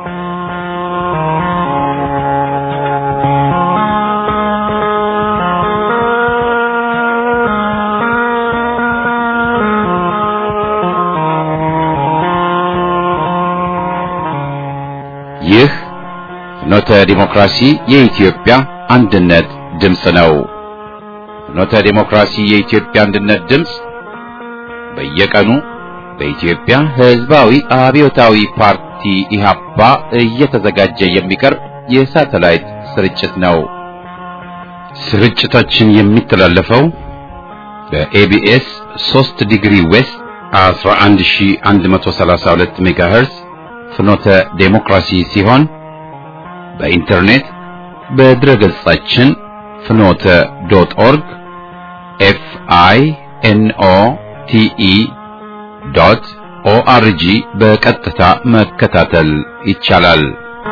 ይህ ፍኖተ ዲሞክራሲ የኢትዮጵያ አንድነት ድምፅ ነው። ፍኖተ ዲሞክራሲ የኢትዮጵያ አንድነት ድምፅ በየቀኑ በኢትዮጵያ ሕዝባዊ አብዮታዊ ፓርቲ ኢህአፓ እየተዘጋጀ የሚቀርብ የሳተላይት ስርጭት ነው። ስርጭታችን የሚተላለፈው በኤቢኤስ 3 ዲግሪ ዌስት 11132 ሜጋሄርዝ ፍኖተ ዴሞክራሲ ሲሆን በኢንተርኔት በድረ ገጻችን ፍኖተ ዶት ኦርግ ኤፍ አይ ኤን ኦ ቲ ኢ ዶት ኦአርጂ በቀጥታ መከታተል ይቻላል።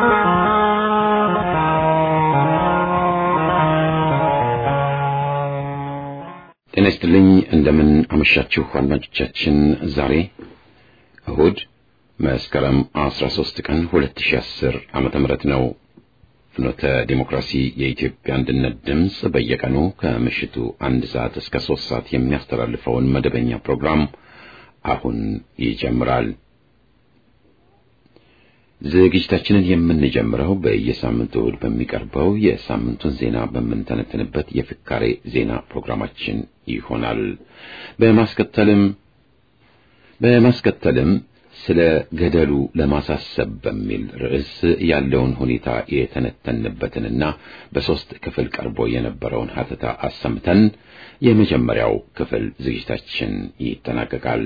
ጤና ይስጥልኝ። እንደምን አመሻችሁ አድማጮቻችን። ዛሬ እሁድ መስከረም 13 ቀን 2010 ዓመተ ምህረት ነው። ፍኖተ ዲሞክራሲ የኢትዮጵያ አንድነት ድምፅ በየቀኑ ከምሽቱ አንድ ሰዓት እስከ ሶስት ሰዓት የሚያስተላልፈውን መደበኛ ፕሮግራም አሁን ይጀምራል። ዝግጅታችንን የምንጀምረው በየሳምንቱ እሁድ በሚቀርበው የሳምንቱን ዜና በምንተነትንበት የፍካሬ ዜና ፕሮግራማችን ይሆናል። በማስከተልም በማስከተልም ስለ ገደሉ ለማሳሰብ በሚል ርዕስ ያለውን ሁኔታ የተነተንበትንና በሶስት ክፍል ቀርቦ የነበረውን ሀተታ አሰምተን የመጀመሪያው ክፍል ዝግጅታችን ይጠናቀቃል።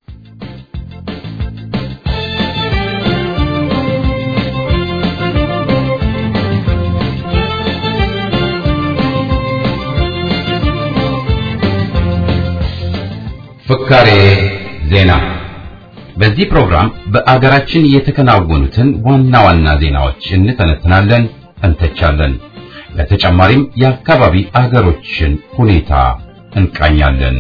ፍካሬ ዜና በዚህ ፕሮግራም በአገራችን የተከናወኑትን ዋና ዋና ዜናዎች እንተነትናለን፣ እንተቻለን። በተጨማሪም የአካባቢ አገሮችን ሁኔታ እንቃኛለን።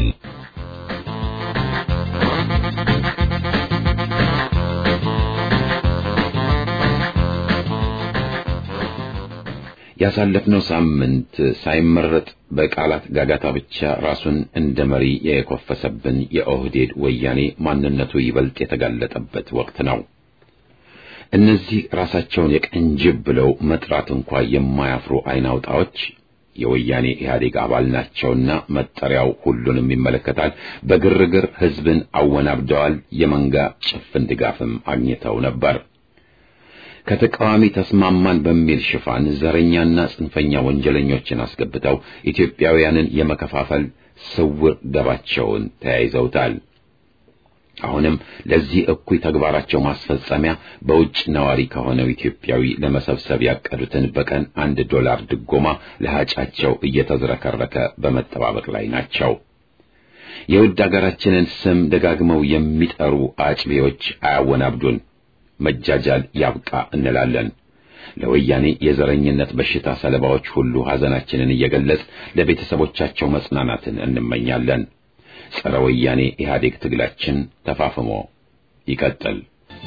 ያሳለፍነው ሳምንት ሳይመረጥ በቃላት ጋጋታ ብቻ ራሱን እንደ መሪ የኮፈሰብን የኦህዴድ ወያኔ ማንነቱ ይበልጥ የተጋለጠበት ወቅት ነው። እነዚህ ራሳቸውን የቀን ጅብ ብለው መጥራት እንኳ የማያፍሩ አይናውጣዎች የወያኔ ኢህአዴግ አባል ናቸውና መጠሪያው ሁሉንም ይመለከታል። በግርግር ህዝብን አወናብደዋል። የመንጋ ጭፍን ድጋፍም አግኝተው ነበር። ከተቃዋሚ ተስማማን በሚል ሽፋን ዘረኛና ጽንፈኛ ወንጀለኞችን አስገብተው ኢትዮጵያውያንን የመከፋፈል ስውር ደባቸውን ተያይዘውታል። አሁንም ለዚህ እኩይ ተግባራቸው ማስፈጸሚያ በውጭ ነዋሪ ከሆነው ኢትዮጵያዊ ለመሰብሰብ ያቀዱትን በቀን አንድ ዶላር ድጎማ ለሃጫቸው እየተዝረከረከ በመጠባበቅ ላይ ናቸው። የውድ አገራችንን ስም ደጋግመው የሚጠሩ አጭቤዎች አያወናብዱን። መጃጃል ያብቃ እንላለን። ለወያኔ የዘረኝነት በሽታ ሰለባዎች ሁሉ ሐዘናችንን እየገለጽ ለቤተሰቦቻቸው መጽናናትን እንመኛለን። ጸረ ወያኔ ኢህአዴግ ትግላችን ተፋፍሞ ይቀጥል።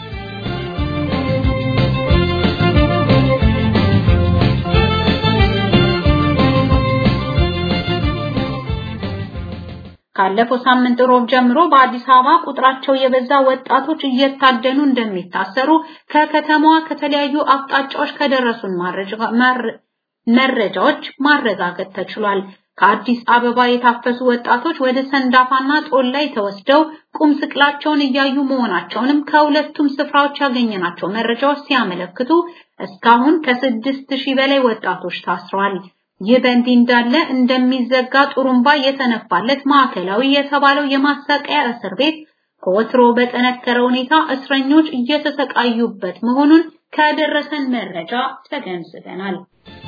ካለፈው ሳምንት ሮብ ጀምሮ በአዲስ አበባ ቁጥራቸው የበዛ ወጣቶች እየታደኑ እንደሚታሰሩ ከከተማዋ ከተለያዩ አቅጣጫዎች ከደረሱን መረጃዎች ማረጋገጥ ተችሏል። ከአዲስ አበባ የታፈሱ ወጣቶች ወደ ሰንዳፋና ጦል ላይ ተወስደው ቁም ስቅላቸውን እያዩ መሆናቸውንም ከሁለቱም ስፍራዎች ያገኘናቸው መረጃዎች ሲያመለክቱ እስካሁን ከስድስት ሺህ በላይ ወጣቶች ታስረዋል። ይህ በእንዲህ እንዳለ እንደሚዘጋ ጥሩምባ የተነፋለት ማዕከላዊ የተባለው የማሰቃያ እስር ቤት ከወትሮ በጠነከረ ሁኔታ እስረኞች እየተሰቃዩበት መሆኑን ከደረሰን መረጃ ተገንዝበናል።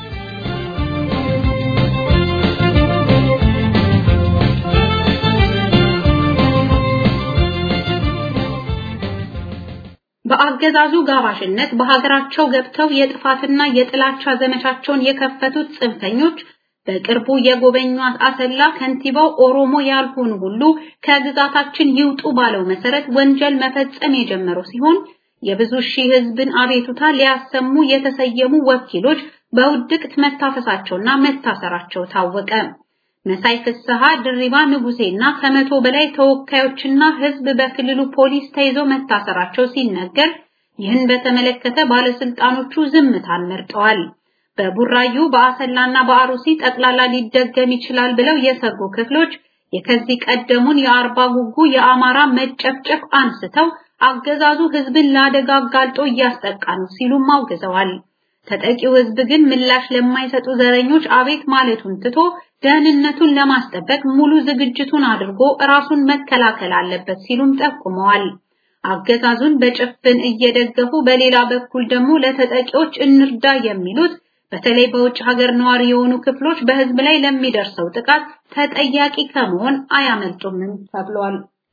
በአገዛዙ ጋባዥነት በሀገራቸው ገብተው የጥፋትና የጥላቻ ዘመቻቸውን የከፈቱት ጽንፈኞች በቅርቡ የጎበኟት አሰላ ከንቲባው ኦሮሞ ያልሆኑ ሁሉ ከግዛታችን ይውጡ ባለው መሰረት ወንጀል መፈጸም የጀመሩ ሲሆን የብዙ ሺህ ህዝብን አቤቱታ ሊያሰሙ የተሰየሙ ወኪሎች በውድቅት መታፈሳቸውና መታሰራቸው ታወቀ። መሳይ ፍስሐ፣ ድሪባ ንጉሴና ከመቶ በላይ ተወካዮችና ህዝብ በክልሉ ፖሊስ ተይዘው መታሰራቸው ሲነገር ይህን በተመለከተ ባለስልጣኖቹ ዝምታን መርጠዋል። በቡራዩ በአሰላና በአሩሲ ጠቅላላ ሊደገም ይችላል ብለው የሰጉ ክፍሎች የከዚህ ቀደሙን የአርባ ጉጉ የአማራ መጨፍጨፍ አንስተው አገዛዙ ህዝብን ለአደጋ አጋልጦ እያስጠቃ ነው ሲሉም አውግዘዋል። ተጠቂው ህዝብ ግን ምላሽ ለማይሰጡ ዘረኞች አቤት ማለቱን ትቶ ደህንነቱን ለማስጠበቅ ሙሉ ዝግጅቱን አድርጎ ራሱን መከላከል አለበት ሲሉም ጠቁመዋል። አገዛዙን በጭፍን እየደገፉ በሌላ በኩል ደግሞ ለተጠቂዎች እንርዳ የሚሉት በተለይ በውጭ ሀገር ነዋሪ የሆኑ ክፍሎች በህዝብ ላይ ለሚደርሰው ጥቃት ተጠያቂ ከመሆን አያመልጡምም ተብሏል።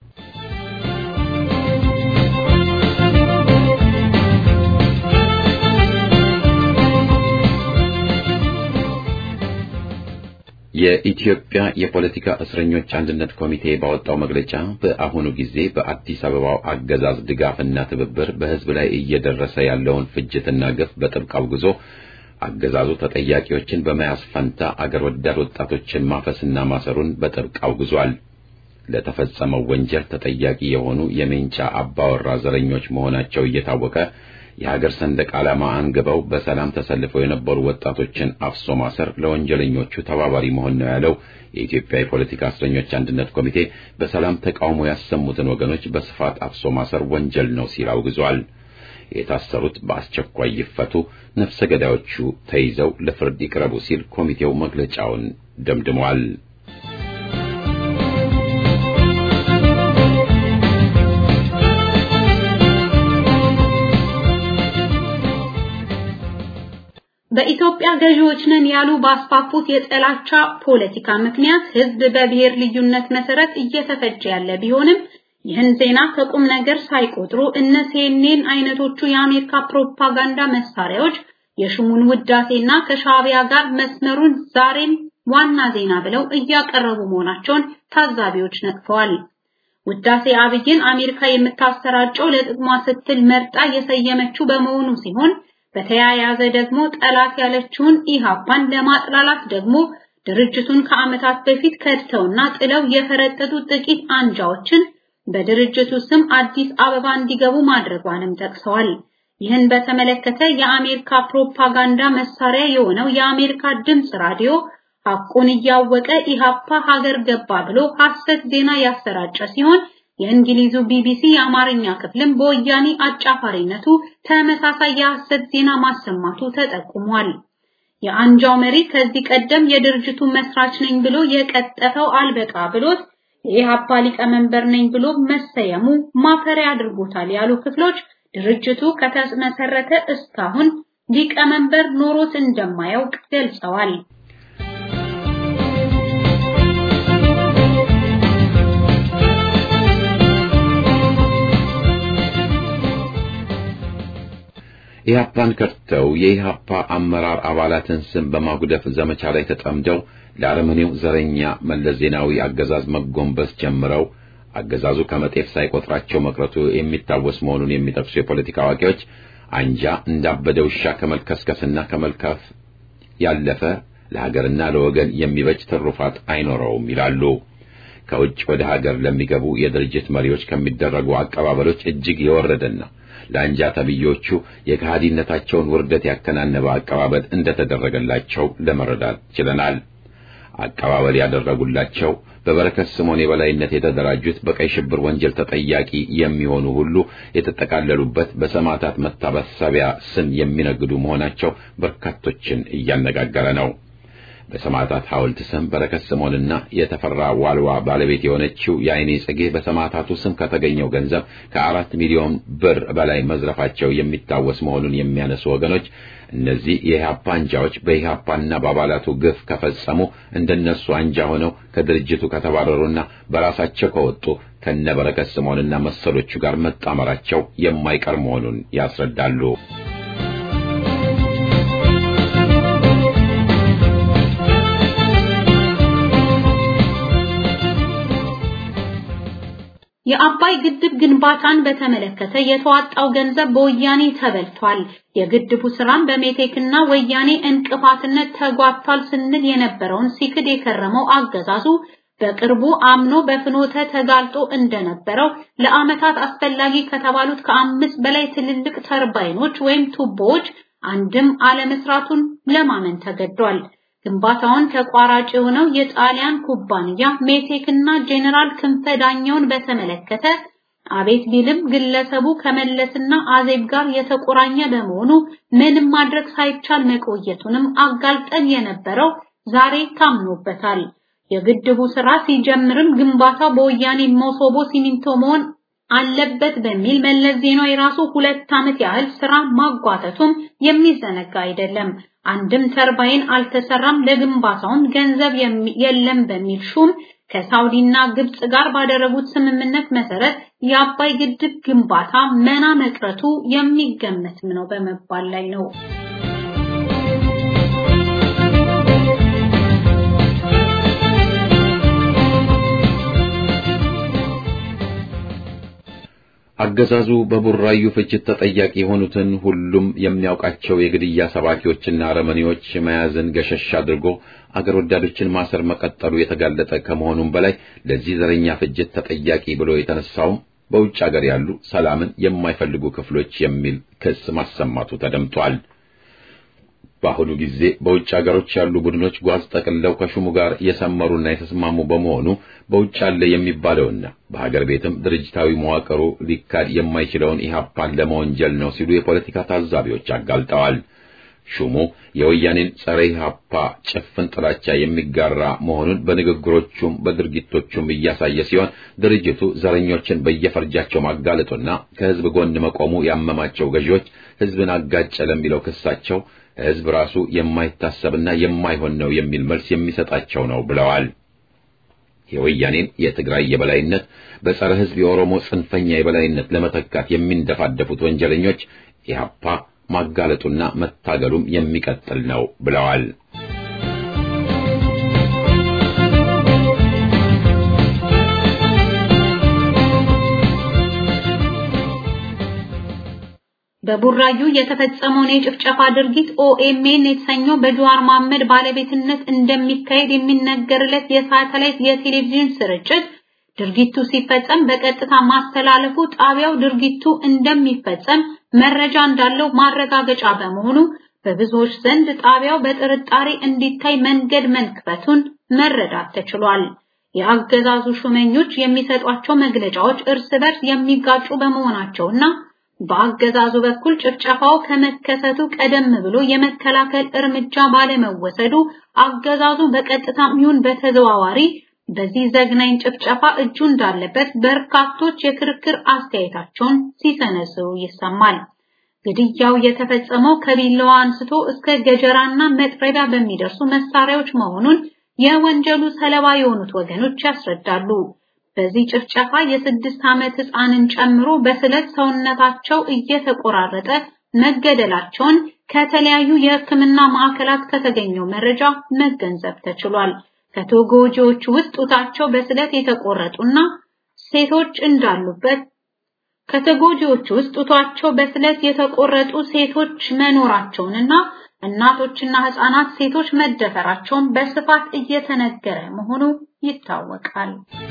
የኢትዮጵያ የፖለቲካ እስረኞች አንድነት ኮሚቴ ባወጣው መግለጫ በአሁኑ ጊዜ በአዲስ አበባው አገዛዝ ድጋፍና ትብብር በህዝብ ላይ እየደረሰ ያለውን ፍጅትና ግፍ በጥብቅ አውግዞ አገዛዙ ተጠያቂዎችን በመያዝ ፈንታ አገር ወዳድ ወጣቶችን ማፈስና ማሰሩን በጥብቅ አውግዟል። ለተፈጸመው ወንጀል ተጠያቂ የሆኑ የሜንጫ አባወራ ዘረኞች መሆናቸው እየታወቀ የሀገር ሰንደቅ ዓላማ አንግበው በሰላም ተሰልፈው የነበሩ ወጣቶችን አፍሶ ማሰር ለወንጀለኞቹ ተባባሪ መሆን ነው ያለው የኢትዮጵያ የፖለቲካ እስረኞች አንድነት ኮሚቴ በሰላም ተቃውሞ ያሰሙትን ወገኖች በስፋት አፍሶ ማሰር ወንጀል ነው ሲል አውግዟል። የታሰሩት በአስቸኳይ ይፈቱ፣ ነፍሰ ገዳዮቹ ተይዘው ለፍርድ ይቅረቡ ሲል ኮሚቴው መግለጫውን ደምድሟል። በኢትዮጵያ ገዢዎች ነን ያሉ ባስፋፉት የጥላቻ ፖለቲካ ምክንያት ህዝብ በብሔር ልዩነት መሰረት እየተፈጀ ያለ ቢሆንም ይህን ዜና ከቁም ነገር ሳይቆጥሩ እነ ሲኤንኤን አይነቶቹ የአሜሪካ ፕሮፓጋንዳ መሳሪያዎች የሹሙን ውዳሴና ከሻዕቢያ ጋር መስመሩን ዛሬም ዋና ዜና ብለው እያቀረቡ መሆናቸውን ታዛቢዎች ነቅፈዋል። ውዳሴ አብይን አሜሪካ የምታሰራጨው ለጥቅሟ ስትል መርጣ የሰየመችው በመሆኑ ሲሆን በተያያዘ ደግሞ ጠላት ያለችውን ኢሃፓን ለማጥላላት ደግሞ ድርጅቱን ከዓመታት በፊት ከድተውና ጥለው የፈረጠጡ ጥቂት አንጃዎችን በድርጅቱ ስም አዲስ አበባ እንዲገቡ ማድረጓንም ጠቅሰዋል። ይህን በተመለከተ የአሜሪካ ፕሮፓጋንዳ መሳሪያ የሆነው የአሜሪካ ድምፅ ራዲዮ ሐቁን እያወቀ ኢሃፓ ሀገር ገባ ብሎ ሐሰት ዜና ያሰራጨ ሲሆን የእንግሊዙ ቢቢሲ የአማርኛ ክፍልም በወያኔ አጫፋሪነቱ ተመሳሳይ የሐሰት ዜና ማሰማቱ ተጠቁሟል። የአንጃው መሪ ከዚህ ቀደም የድርጅቱ መስራች ነኝ ብሎ የቀጠፈው አልበቃ ብሎት የኢሃፓ ሊቀመንበር ነኝ ብሎ መሰየሙ ማፈሪያ አድርጎታል ያሉ ክፍሎች ድርጅቱ ከተመሰረተ እስካሁን ሊቀመንበር ኖሮት እንደማያውቅ ገልጸዋል። ኢህአፓን ከድተው የኢህአፓ አመራር አባላትን ስም በማጉደፍ ዘመቻ ላይ ተጠምደው ለአረመኔው ዘረኛ መለስ ዜናዊ አገዛዝ መጎንበስ ጀምረው አገዛዙ ከመጤፍ ሳይቆጥራቸው መቅረቱ የሚታወስ መሆኑን የሚጠቅሱ የፖለቲካ አዋቂዎች አንጃ እንዳበደ ውሻ ከመልከስከስና ከመልከፍ ያለፈ ለሀገርና ለወገን የሚበጅ ትሩፋት አይኖረውም ይላሉ። ከውጭ ወደ ሀገር ለሚገቡ የድርጅት መሪዎች ከሚደረጉ አቀባበሎች እጅግ የወረደና ለአንጃ ተብዮቹ የከሃዲነታቸውን ውርደት ያከናነበ አቀባበል እንደተደረገላቸው ለመረዳት ችለናል። አቀባበል ያደረጉላቸው በበረከት ስምዖን የበላይነት የተደራጁት በቀይ ሽብር ወንጀል ተጠያቂ የሚሆኑ ሁሉ የተጠቃለሉበት በሰማዕታት መታሰቢያ ስም የሚነግዱ መሆናቸው በርካቶችን እያነጋገረ ነው። በሰማዕታት ሐውልት ስም በረከት ስምዖንና የተፈራ ዋልዋ ባለቤት የሆነችው የዓይኔ ጽጌ በሰማዕታቱ ስም ከተገኘው ገንዘብ ከአራት ሚሊዮን ብር በላይ መዝረፋቸው የሚታወስ መሆኑን የሚያነሱ ወገኖች እነዚህ የኢህአፓ አንጃዎች በኢህአፓና በአባላቱ ግፍ ከፈጸሙ እንደነሱ አንጃ ሆነው ከድርጅቱ ከተባረሩና በራሳቸው ከወጡ ከነ በረከት ስምዖንና መሰሎቹ ጋር መጣመራቸው የማይቀር መሆኑን ያስረዳሉ። የአባይ ግድብ ግንባታን በተመለከተ የተዋጣው ገንዘብ በወያኔ ተበልቷል፣ የግድቡ ስራም በሜቴክና ወያኔ እንቅፋትነት ተጓቷል ስንል የነበረውን ሲክድ የከረመው አገዛዙ በቅርቡ አምኖ በፍኖተ ተጋልጦ እንደነበረው ለዓመታት አስፈላጊ ከተባሉት ከአምስት በላይ ትልልቅ ተርባይኖች ወይም ቱቦዎች አንድም አለመስራቱን ለማመን ተገዷል። ግንባታውን ተቋራጭ የሆነው የጣሊያን ኩባንያ ሜቴክና ጄኔራል ክንፈ ዳኘውን በተመለከተ አቤት ቢልም ግለሰቡ ከመለስና አዜብ ጋር የተቆራኘ በመሆኑ ምንም ማድረግ ሳይቻል መቆየቱንም አጋልጠን የነበረው ዛሬ ታምኖበታል። የግድቡ ስራ ሲጀምርም ግንባታው በወያኔ መሶቦ ሲሚንቶ መሆን አለበት በሚል መለስ ዜናዊ የራሱ ሁለት ዓመት ያህል ስራ ማጓተቱም የሚዘነጋ አይደለም። አንድም ተርባይን አልተሰራም፣ ለግንባታውም ገንዘብ የለም በሚል ሹም ከሳውዲና ግብጽ ጋር ባደረጉት ስምምነት መሰረት የአባይ ግድብ ግንባታ መና መቅረቱ የሚገመትም ነው በመባል ላይ ነው። አገዛዙ በቡራዩ ፍጅት ተጠያቂ የሆኑትን ሁሉም የሚያውቃቸው የግድያ ሰባኪዎችና አረመኔዎች መያዝን ገሸሽ አድርጎ አገር ወዳዶችን ማሰር መቀጠሉ የተጋለጠ ከመሆኑም በላይ ለዚህ ዘረኛ ፍጅት ተጠያቂ ብሎ የተነሳውም በውጭ አገር ያሉ ሰላምን የማይፈልጉ ክፍሎች የሚል ክስ ማሰማቱ ተደምጧል። በአሁኑ ጊዜ በውጭ ሀገሮች ያሉ ቡድኖች ጓዝ ጠቅልለው ከሹሙ ጋር የሰመሩና የተስማሙ በመሆኑ በውጭ አለ የሚባለውና በሀገር ቤትም ድርጅታዊ መዋቅሩ ሊካድ የማይችለውን ኢህአፓን ለመወንጀል ነው ሲሉ የፖለቲካ ታዛቢዎች አጋልጠዋል። ሹሙ የወያኔን ጸረ ኢህአፓ ጭፍን ጥላቻ የሚጋራ መሆኑን በንግግሮቹም በድርጊቶቹም እያሳየ ሲሆን ድርጅቱ ዘረኞችን በየፈርጃቸው ማጋለጡና ከህዝብ ጎን መቆሙ ያመማቸው ገዢዎች ህዝብን አጋጨ ለሚለው ክሳቸው ህዝብ ራሱ የማይታሰብና የማይሆን ነው የሚል መልስ የሚሰጣቸው ነው ብለዋል። የወያኔን የትግራይ የበላይነት በጸረ ህዝብ የኦሮሞ ጽንፈኛ የበላይነት ለመተካት የሚንደፋደፉት ወንጀለኞች ኢህአፓ ማጋለጡና መታገሉም የሚቀጥል ነው ብለዋል። በቡራዩ የተፈጸመውን የጭፍጨፋ ድርጊት ኦኤምኤን የተሰኘው በጀዋር መሐመድ ባለቤትነት እንደሚካሄድ የሚነገርለት የሳተላይት የቴሌቪዥን ስርጭት ድርጊቱ ሲፈጸም በቀጥታ ማስተላለፉ ጣቢያው ድርጊቱ እንደሚፈጸም መረጃ እንዳለው ማረጋገጫ በመሆኑ በብዙዎች ዘንድ ጣቢያው በጥርጣሬ እንዲታይ መንገድ መክፈቱን መረዳት ተችሏል። የአገዛዙ ሹመኞች የሚሰጧቸው መግለጫዎች እርስ በርስ የሚጋጩ በመሆናቸውና በአገዛዙ በኩል ጭፍጨፋው ከመከሰቱ ቀደም ብሎ የመከላከል እርምጃ ባለመወሰዱ አገዛዙ በቀጥታም ይሁን በተዘዋዋሪ በዚህ ዘግናኝ ጭፍጨፋ እጁ እንዳለበት በርካቶች የክርክር አስተያየታቸውን ሲሰነዝሩ ይሰማል። ግድያው የተፈጸመው ከቢላዋ አንስቶ እስከ ገጀራና መጥረቢያ በሚደርሱ መሳሪያዎች መሆኑን የወንጀሉ ሰለባ የሆኑት ወገኖች ያስረዳሉ። በዚህ ጭፍጨፋ የስድስት ዓመት ሕፃንን ጨምሮ በስለት ሰውነታቸው እየተቆራረጠ መገደላቸውን ከተለያዩ የሕክምና ማዕከላት ከተገኘው መረጃ መገንዘብ ተችሏል። ከተጎጂዎቹ ውስጥ ጡታቸው በስለት የተቆረጡና ሴቶች እንዳሉበት ከተጎጂዎቹ ውስጥ ጡታቸው በስለት የተቆረጡ ሴቶች መኖራቸውንና እናቶችና ህፃናት ሴቶች መደፈራቸውን በስፋት እየተነገረ መሆኑ ይታወቃል።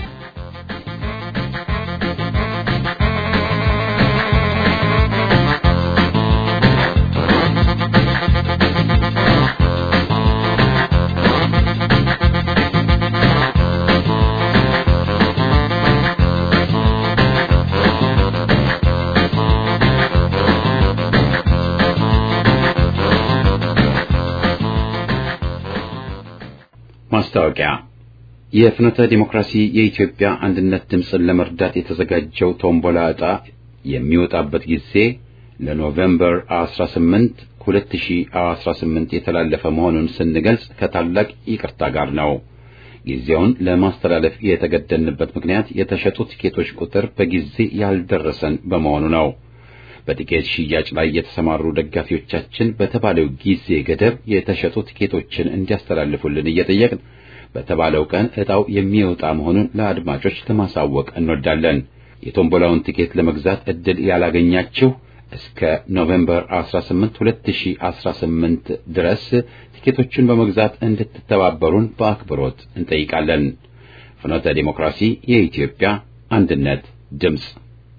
ማስታወቂያ የፍኖተ ዲሞክራሲ የኢትዮጵያ አንድነት ድምፅን ለመርዳት የተዘጋጀው ቶምቦላ ዕጣ የሚወጣበት ጊዜ ለኖቬምበር 18 2018 የተላለፈ መሆኑን ስንገልጽ ከታላቅ ይቅርታ ጋር ነው። ጊዜውን ለማስተላለፍ የተገደንበት ምክንያት የተሸጡ ቲኬቶች ቁጥር በጊዜ ያልደረሰን በመሆኑ ነው። በቲኬት ሽያጭ ላይ የተሰማሩ ደጋፊዎቻችን በተባለው ጊዜ ገደብ የተሸጡ ቲኬቶችን እንዲያስተላልፉልን እየጠየቅን በተባለው ቀን ዕጣው የሚወጣ መሆኑን ለአድማጮች ለማሳወቅ እንወዳለን። የቶምቦላውን ቲኬት ለመግዛት ዕድል ያላገኛችሁ እስከ ኖቬምበር 18 2018 ድረስ ቲኬቶቹን በመግዛት እንድትተባበሩን በአክብሮት እንጠይቃለን። ፍኖተ ዲሞክራሲ የኢትዮጵያ አንድነት ድምፅ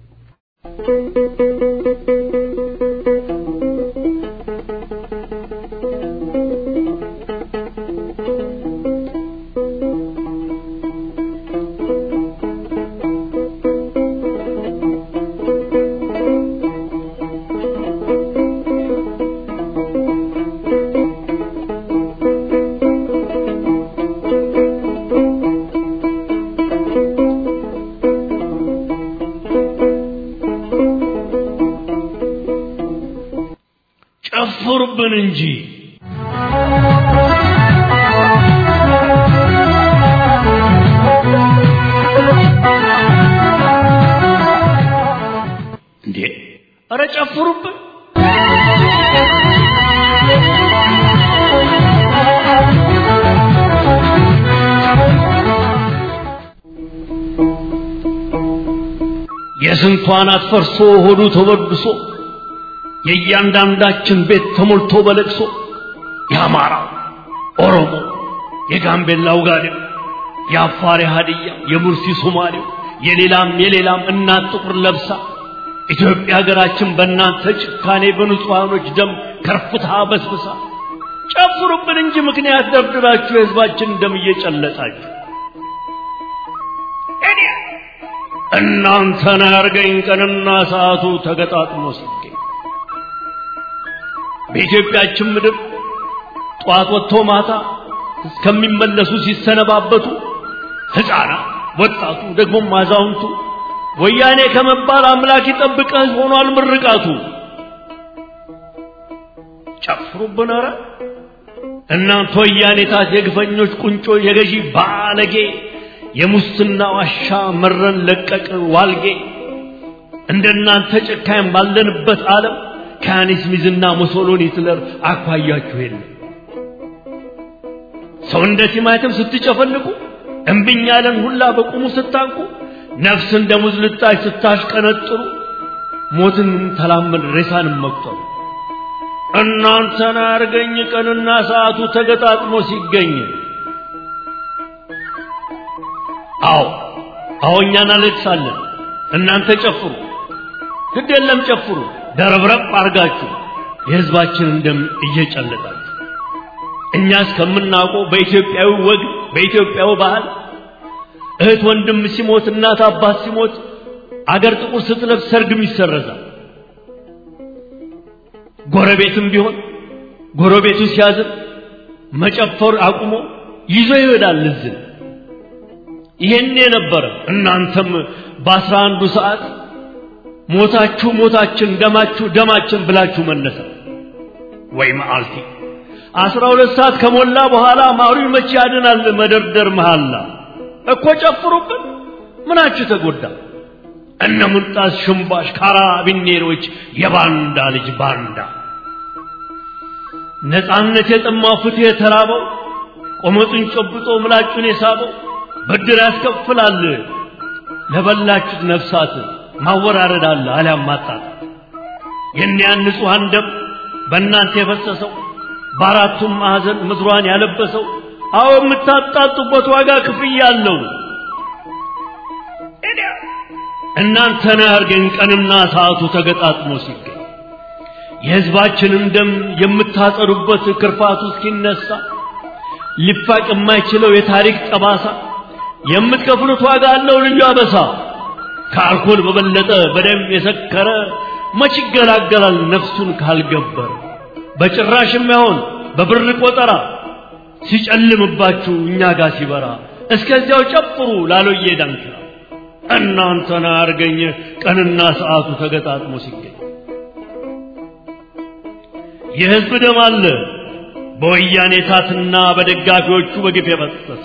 ጨፍሩብን እንጂ እንዴ! ኧረ ጨፍሩብን! የስንቷን አትፈርሶ ሆዱ ተበድሶ የእያንዳንዳችን ቤት ተሞልቶ በለቅሶ የአማራ ኦሮሞ፣ የጋምቤላው ጋዴው፣ የአፋር ሀዲያ፣ የሙርሲ ሶማሌው፣ የሌላም የሌላም እናት ጥቁር ለብሳ ኢትዮጵያ ሀገራችን በእናንተ ጭካኔ በንጹሐኖች ደም ከርፍታ በስብሳ ጨፍሩብን እንጂ ምክንያት ደብድባችሁ የህዝባችን ደም እየጨለጣችሁ እኔ እናንተን ያርገኝ ቀንና ሰዓቱ ተገጣጥሞ ሲገኝ በኢትዮጵያችን ምድር ጠዋት ወጥቶ ማታ እስከሚመለሱ ሲሰነባበቱ ሕፃናት፣ ወጣቱ፣ ደግሞም አዛውንቱ ወያኔ ከመባል አምላክ ይጠብቀህ ሆኗል ምርቃቱ። ጨፍሩብን ኧረ እናንተ ወያኔታት የግፈኞች ቁንጮ የገዢ ባለጌ የሙስና ዋሻ መረን ለቀቅ ዋልጌ እንደናንተ ጨካኝ ባለንበት ዓለም ከያኔስ ሚዝና ሙሶሎኒ ሂትለር አኳያችሁ የለም። ሰው እንደ ቲማቲም ስትጨፈልቁ እምብኝ ያለን ሁላ በቁሙ ስታንቁ ነፍስ እንደ ሙዝ ልጣጭ ስታሽቀነጥሩ ሞትን ተላመድ ሬሳንም መቁጠሩ እናንተን አርገኝ ቀንና ሰዓቱ ተገጣጥሞ ሲገኝ አዎ አዎ እኛ እናለቅሳለን እናንተ ጨፍሩ ግድ የለም ጨፍሩ ደረብረብ አርጋችሁ የህዝባችንን ደም እየጨለጣችሁ እኛ እስከምናውቀው በኢትዮጵያዊ ወግ በኢትዮጵያዊ ባህል እህት ወንድም ሲሞት እናት አባት ሲሞት አገር ጥቁር ስትለብስ ሰርግም ይሰረዛል። ጎረቤትም ቢሆን ጎረቤቱ ሲያዝን መጨፈር አቁሞ ይዞ ይሄዳል እዝን። ይሄን የነበረ እናንተም በአስራ አንዱ ሰዓት ሞታችሁ ሞታችን ደማችሁ ደማችን ብላችሁ መነሳ ወይ መዓልቲ አስራ ሁለት ሰዓት ከሞላ በኋላ ማሩ መቼ ያድናል መደርደር መሃላ እኮ ጨፍሩብን ምናችሁ ተጎዳ እነ ሙልጣስ ሽምባሽ ካራቢኔሮች የባንዳ ልጅ ባንዳ ነፃነት የጠማው ፍትህ የተራበው ቆመጡን ጨብጦ ምላጩን የሳበው ብድር ያስከፍላል ለበላችሁት ነፍሳት ማወራረድ አለ አሊያም ማጣጣት የእኒያን ንጹሐን ደም በእናንተ የፈሰሰው በአራቱም ማዕዘን ምድሯን ያለበሰው አዎ የምታጣጡበት ዋጋ ክፍያ አለው። እናንተን ያርገን ቀንና ሰዓቱ ተገጣጥሞ ሲገኝ የሕዝባችንን ደም የምታጸዱበት ክርፋቱ እስኪነሳ ሊፋቅ የማይችለው የታሪክ ጠባሳ የምትከፍሉት ዋጋ አለው ልዩ አበሳ። ከአልኮል በበለጠ በደም የሰከረ መች ይገላገላል ነፍሱን ካልገበረ በጭራሽ የማይሆን በብር ቆጠራ ሲጨልምባችሁ እኛ ጋር ሲበራ እስከዚያው ጨፍሩ ላሎዬ ዳንኪራ እናንተን አርገኝ ቀንና ሰዓቱ ተገጣጥሞ ሲገኝ የሕዝብ ደም አለ በወያኔ ታትና በደጋፊዎቹ በግፍ የፈሰሰ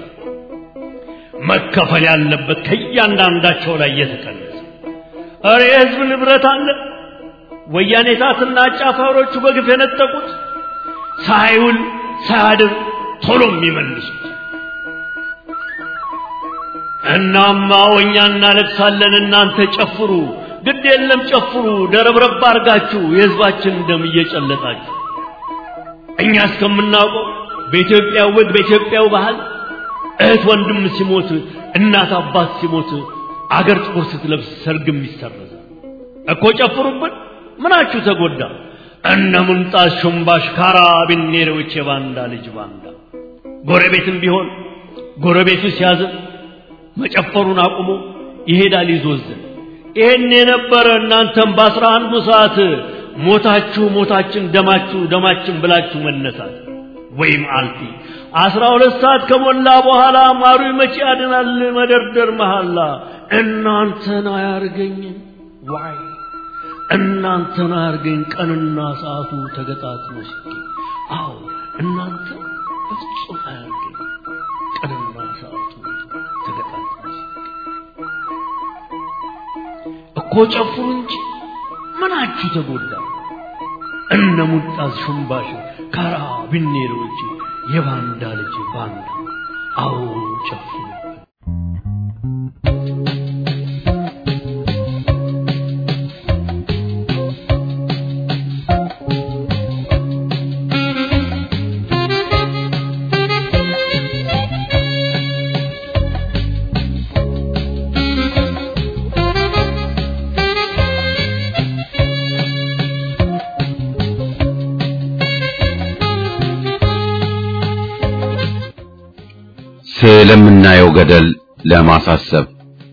መከፈል ያለበት ከእያንዳንዳቸው ላይ እየተቀነሰ እረ የሕዝብ ንብረት አለ ወያኔ ታትና አጫፋሪዎቹ በግፍ የነጠቁት ሳይውል ሳያድር ቶሎ የሚመልሱት እናማ እኛ እናለቅሳለን፣ እናንተ ጨፍሩ። ግድ የለም ጨፍሩ፣ ደረብረብ አርጋችሁ የህዝባችን ደም እየጨለጣችሁ እኛ እስከምናውቀው በኢትዮጵያ ወግ በኢትዮጵያው ባህል እህት ወንድም ሲሞት እናት አባት ሲሞት አገር ጥቁር ስትለብስ ሰርግም ይሰረዛል እኮ ጨፍሩብን። ምናችሁ ተጎዳ? እነ ሙንጣስ ሹምባሽ ካራቢኔሮች የባንዳ ልጅ ባንዳ ጎረቤትም ቢሆን ጎረቤቱ ሲያዝን መጨፈሩን አቁሞ ይሄዳል ይዞዝን። ይሄን የነበረ እናንተም በአስራ አንዱ ሰዓት ሞታችሁ ሞታችን ደማችሁ ደማችን ብላችሁ መነሳት ወይም አልፊ አስራ ሁለት ሰዓት ከሞላ በኋላ ማሩ መቼ ያድናል መደርደር መሐላ እናንተን አያርገኝ ዋይ እናንተን አያርገኝ ቀንና ሰዓቱ ተገጣጥሞ ሲገኝ አዎ እናንተ በፍጹም አያርገኝ ቀንና ሰዓቱ ተገጣጥሞ ሲገኝ እኮ ጨፍሩ እንጂ ምናችሁ ተጎዳ? እነ ሙጣዝ ሹምባሽ ካራ ቢኔሮች የባንዳ ልጅ ባንዳ አዎ ጨፍሩ። ስለምናየው ገደል ለማሳሰብ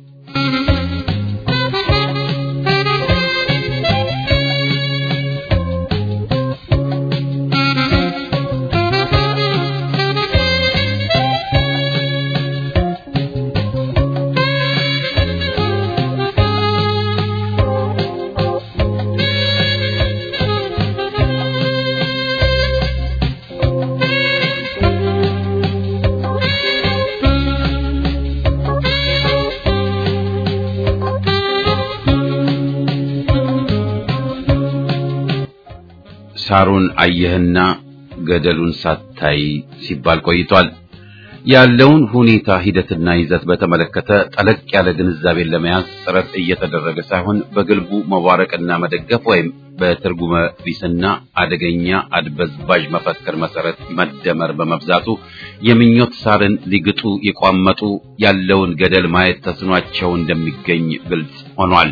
ሳሩን አየህና ገደሉን ሳታይ ሲባል ቆይቷል። ያለውን ሁኔታ ሂደትና ይዘት በተመለከተ ጠለቅ ያለ ግንዛቤን ለመያዝ ጥረት እየተደረገ ሳይሆን በግልቡ መዋረቅና መደገፍ ወይም በትርጉመ ቢስና አደገኛ አድበዝባዥ መፈክር መሰረት መደመር በመብዛቱ የምኞት ሳርን ሊግጡ የቋመጡ ያለውን ገደል ማየት ተስኗቸው እንደሚገኝ ግልጽ ሆኗል።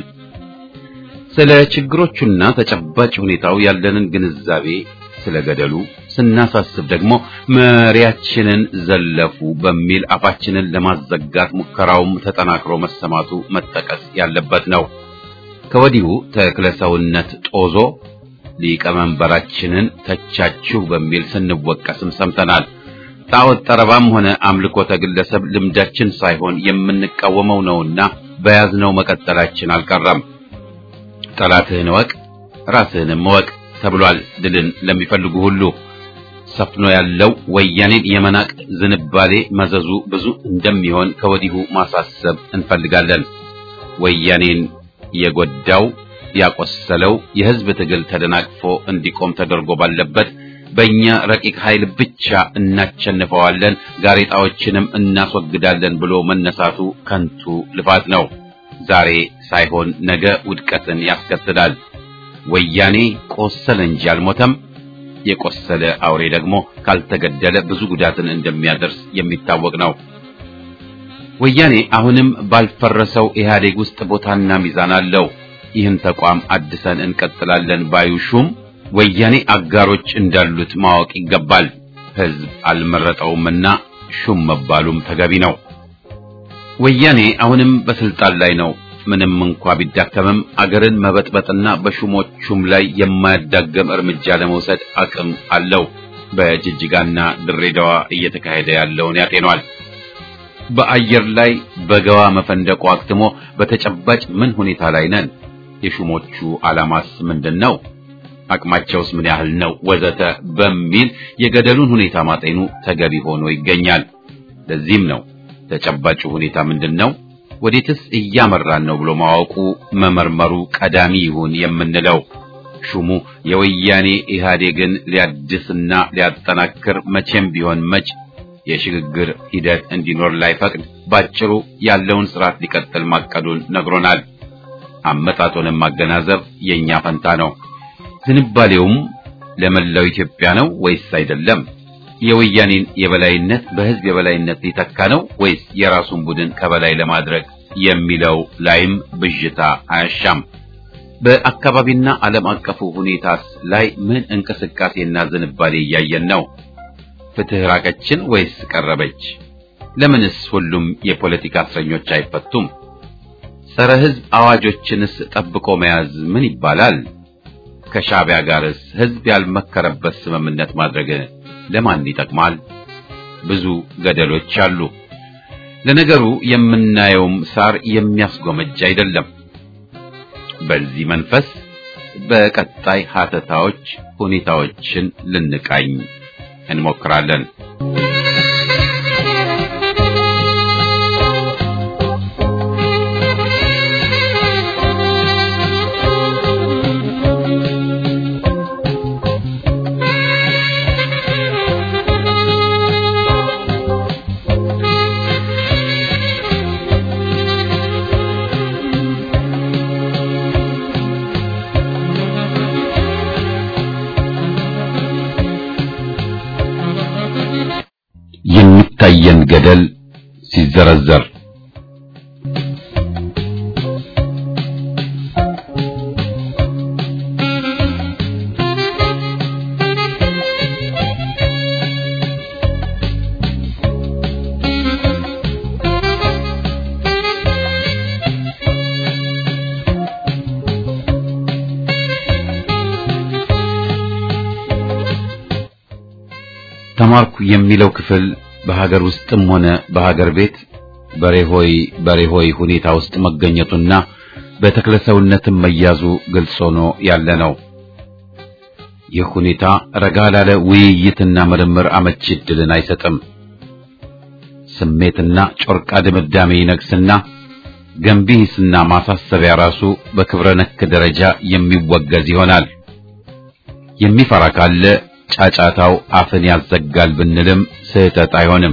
ስለ ችግሮቹና ተጨባጭ ሁኔታው ያለንን ግንዛቤ ስለ ገደሉ ስናሳስብ ደግሞ መሪያችንን ዘለፉ በሚል አፋችንን ለማዘጋት ሙከራውም ተጠናክሮ መሰማቱ መጠቀስ ያለበት ነው። ከወዲሁ ተክለሰውነት ጦዞ ሊቀመንበራችንን ተቻችሁ በሚል ስንወቀስም ሰምተናል። ጣዖት ጠረባም ሆነ አምልኮተ ግለሰብ ልምዳችን ሳይሆን የምንቃወመው ነውና በያዝነው መቀጠላችን አልቀረም። ጠላትህን እወቅ ራስህንም እወቅ ተብሏል። ድልን ለሚፈልጉ ሁሉ ሰፍኖ ያለው ወያኔን የመናቅ ዝንባሌ መዘዙ ብዙ እንደሚሆን ከወዲሁ ማሳሰብ እንፈልጋለን። ወያኔን የጎዳው ያቆሰለው የህዝብ ትግል ተደናቅፎ እንዲቆም ተደርጎ ባለበት በእኛ ረቂቅ ኃይል ብቻ እናቸንፈዋለን፣ ጋሬጣዎችንም እናስወግዳለን ብሎ መነሳቱ ከንቱ ልፋት ነው። ዛሬ ሳይሆን ነገ ውድቀትን ያስከትላል። ወያኔ ቆሰለ እንጂ አልሞተም። የቆሰለ አውሬ ደግሞ ካልተገደለ ብዙ ጉዳትን እንደሚያደርስ የሚታወቅ ነው። ወያኔ አሁንም ባልፈረሰው ኢህአዴግ ውስጥ ቦታና ሚዛን አለው። ይህን ተቋም አድሰን እንቀጥላለን ባዩ ሹም ወያኔ አጋሮች እንዳሉት ማወቅ ይገባል። ህዝብ አልመረጠውምና ሹም መባሉም ተገቢ ነው። ወያኔ አሁንም በስልጣን ላይ ነው። ምንም እንኳ ቢዳከምም አገርን መበጥበጥና በሹሞቹም ላይ የማያዳገም እርምጃ ለመውሰድ አቅም አለው። በጅጅጋና ድሬዳዋ እየተካሄደ ያለውን ያጤኗል። በአየር ላይ በገዋ መፈንደቁ አክትሞ በተጨባጭ ምን ሁኔታ ላይ ነን? የሹሞቹ ዓላማስ ምንድን ነው? አቅማቸውስ ምን ያህል ነው? ወዘተ በሚል የገደሉን ሁኔታ ማጤኑ ተገቢ ሆኖ ይገኛል። ለዚህም ነው ተጨባጩ ሁኔታ ምንድን ነው? ወዴትስ እያመራን ነው ብሎ ማወቁ መመርመሩ ቀዳሚ ይሁን የምንለው። ሹሙ የወያኔ ኢህአዴግን ሊያድስና ሊያጠናክር መቼም ቢሆን መች የሽግግር ሂደት እንዲኖር ላይፈቅድ ባጭሩ ያለውን ስርዓት ሊቀጥል ማቀዱን ነግሮናል። አመጣጡንም ማገናዘብ የኛ ፈንታ ነው። ዝንባሌውም ለመላው ኢትዮጵያ ነው ወይስ አይደለም? የወያኔን የበላይነት በህዝብ የበላይነት ሊተካ ነው ወይስ የራሱን ቡድን ከበላይ ለማድረግ የሚለው ላይም ብዥታ አያሻም። በአካባቢና ዓለም አቀፉ ሁኔታስ ላይ ምን እንቅስቃሴና ዝንባሌ እያየን ነው? ፍትህ ራቀችን ወይስ ቀረበች? ለምንስ ሁሉም የፖለቲካ እስረኞች አይፈቱም? ጸረ ህዝብ አዋጆችንስ ጠብቆ መያዝ ምን ይባላል? ከሻዕቢያ ጋርስ ህዝብ ያልመከረበት ስምምነት ማድረግ ለማን ይጠቅማል? ብዙ ገደሎች አሉ። ለነገሩ የምናየውም ሳር የሚያስጎመጅ አይደለም። በዚህ መንፈስ በቀጣይ ሀተታዎች ሁኔታዎችን ልንቃኝ እንሞክራለን። የሚታየን ገደል ሲዘረዘር ተማርኩ የሚለው ክፍል በሀገር ውስጥም ሆነ በሀገር ቤት በሬሆይ በሬሆይ ሁኔታ ውስጥ መገኘቱና በተክለሰውነትም መያዙ ግልጽ ሆኖ ያለ ነው። ይህ ሁኔታ ረጋ ላለ ውይይትና ምርምር አመቺ ዕድልን አይሰጥም። ስሜትና ጮርቃ ድምዳሜ ይነግስና ገንቢ ሂስና ማሳሰቢያ ራሱ በክብረ ነክ ደረጃ የሚወገዝ ይሆናል። የሚፈራ ካለ ጫጫታው አፍን ያዘጋል ብንልም ስህተት አይሆንም።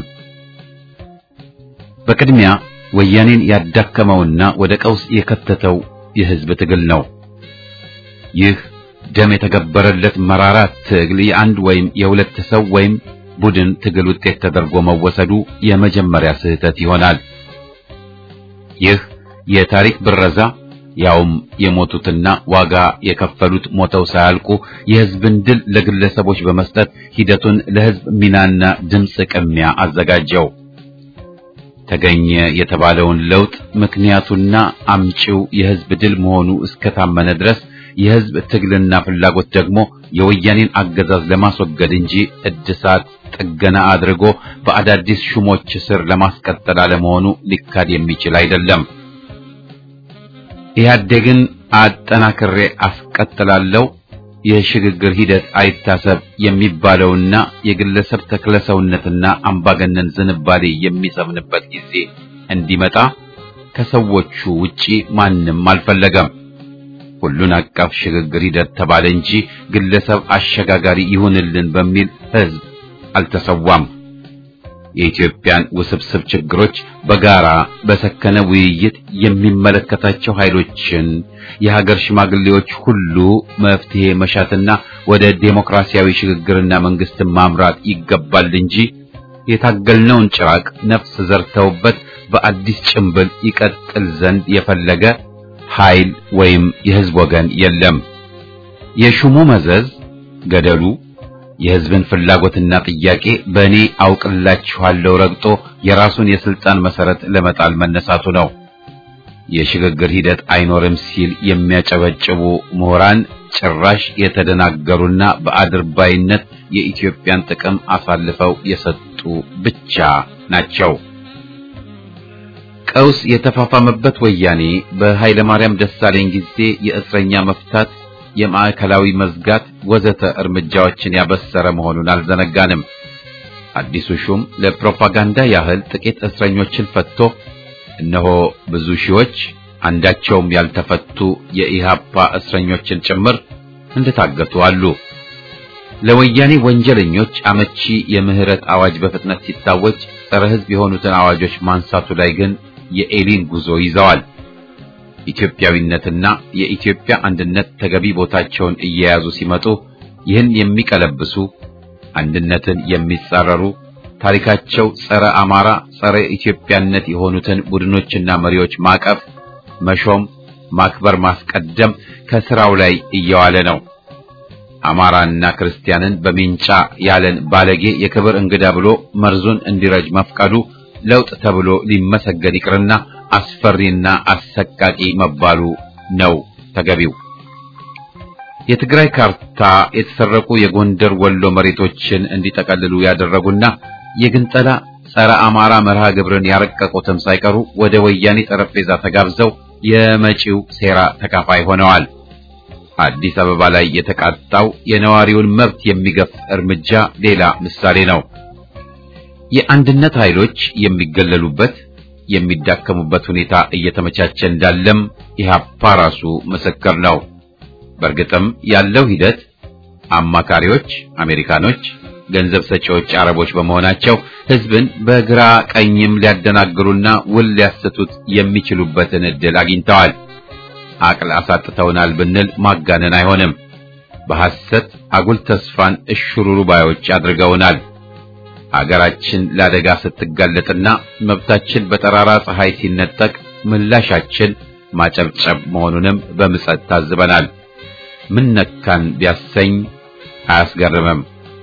በቅድሚያ ወያኔን ያዳከመውና ወደ ቀውስ የከተተው የህዝብ ትግል ነው። ይህ ደም የተገበረለት መራራ ትግል የአንድ ወይም የሁለት ሰው ወይም ቡድን ትግል ውጤት ተደርጎ መወሰዱ የመጀመሪያ ስህተት ይሆናል። ይህ የታሪክ ብረዛ ያውም የሞቱትና ዋጋ የከፈሉት ሞተው ሳያልቁ የህዝብን ድል ለግለሰቦች በመስጠት ሂደቱን ለህዝብ ሚናና ድምፅ ቅሚያ አዘጋጀው። ተገኘ የተባለውን ለውጥ ምክንያቱና አምጪው የህዝብ ድል መሆኑ እስከታመነ ድረስ የህዝብ ትግልና ፍላጎት ደግሞ የወያኔን አገዛዝ ለማስወገድ እንጂ እድሳት ጥገና አድርጎ በአዳዲስ ሹሞች ስር ለማስቀጠል አለመሆኑ ሊካድ የሚችል አይደለም። ኢህአዴግን አጠናክሬ አስቀጥላለሁ፣ የሽግግር ሂደት አይታሰብ የሚባለውና የግለሰብ ተክለሰውነትና አምባገነን ዝንባሌ የሚሰምንበት ጊዜ እንዲመጣ ከሰዎቹ ውጪ ማንም አልፈለገም። ሁሉን አቀፍ ሽግግር ሂደት ተባለ እንጂ ግለሰብ አሸጋጋሪ ይሁንልን በሚል ህዝብ አልተሰዋም። የኢትዮጵያን ውስብስብ ችግሮች በጋራ በሰከነ ውይይት የሚመለከታቸው ኃይሎችን የሀገር ሽማግሌዎች ሁሉ መፍትሄ መሻትና ወደ ዴሞክራሲያዊ ሽግግርና መንግስትን ማምራት ይገባል እንጂ የታገልነውን ጭራቅ ነፍስ ዘርተውበት በአዲስ ጭንብል ይቀጥል ዘንድ የፈለገ ኃይል ወይም የህዝብ ወገን የለም። የሹሙ መዘዝ ገደሉ የህዝብን ፍላጎትና ጥያቄ በእኔ አውቅላችኋለሁ ረግጦ የራሱን የስልጣን መሰረት ለመጣል መነሳቱ ነው። የሽግግር ሂደት አይኖርም ሲል የሚያጨበጭቡ ምሁራን ጭራሽ የተደናገሩና በአድርባይነት የኢትዮጵያን ጥቅም አሳልፈው የሰጡ ብቻ ናቸው። ቀውስ የተፋፋመበት ወያኔ በኃይለ ማርያም ደሳለኝ ጊዜ የእስረኛ መፍታት የማዕከላዊ መዝጋት ወዘተ እርምጃዎችን ያበሰረ መሆኑን አልዘነጋንም። አዲሱ ሹም ለፕሮፓጋንዳ ያህል ጥቂት እስረኞችን ፈትቶ እነሆ ብዙ ሺዎች አንዳቸውም ያልተፈቱ የኢሃፓ እስረኞችን ጭምር እንደታገቱ አሉ። ለወያኔ ወንጀለኞች አመቺ የምህረት አዋጅ በፍጥነት ሲታወጅ ጸረ ሕዝብ የሆኑትን አዋጆች ማንሳቱ ላይ ግን የኤሊን ጉዞ ይዘዋል። ኢትዮጵያዊነትና የኢትዮጵያ አንድነት ተገቢ ቦታቸውን እየያዙ ሲመጡ ይህን የሚቀለብሱ አንድነትን የሚጻረሩ ታሪካቸው ጸረ አማራ፣ ጸረ ኢትዮጵያነት የሆኑትን ቡድኖችና መሪዎች ማቀፍ፣ መሾም፣ ማክበር፣ ማስቀደም ከስራው ላይ እየዋለ ነው። አማራና ክርስቲያንን በሚንጫ ያለን ባለጌ የክብር እንግዳ ብሎ መርዙን እንዲረጅ መፍቀዱ ለውጥ ተብሎ ሊመሰገን ይቅርና አስፈሪና አሰቃቂ መባሉ ነው ተገቢው። የትግራይ ካርታ የተሰረቁ የጎንደር ወሎ መሬቶችን እንዲጠቀልሉ ያደረጉና የግንጠላ ጸረ አማራ መርሃ ግብርን ያረቀቁትም ሳይቀሩ ወደ ወያኔ ጠረጴዛ ተጋብዘው የመጪው ሴራ ተካፋይ ሆነዋል። አዲስ አበባ ላይ የተቃጣው የነዋሪውን መብት የሚገፍ እርምጃ ሌላ ምሳሌ ነው። የአንድነት ኃይሎች የሚገለሉበት የሚዳከሙበት ሁኔታ እየተመቻቸ እንዳለም ኢህአፓ ራሱ ምስክር ነው። በእርግጥም ያለው ሂደት አማካሪዎች አሜሪካኖች፣ ገንዘብ ሰጪዎች አረቦች በመሆናቸው ህዝብን በግራ ቀኝም ሊያደናግሩና ውል ሊያሰቱት የሚችሉበትን ዕድል አግኝተዋል። አቅል አሳጥተውናል ብንል ማጋነን አይሆንም። በሐሰት አጉል ተስፋን እሽሩሩ ባዮች አድርገውናል። አገራችን ለአደጋ ስትጋለጥና መብታችን በጠራራ ፀሐይ ሲነጠቅ ምላሻችን ማጨብጨብ መሆኑንም በምጸት ታዝበናል። ምን ነካን ቢያሰኝ አያስገርምም።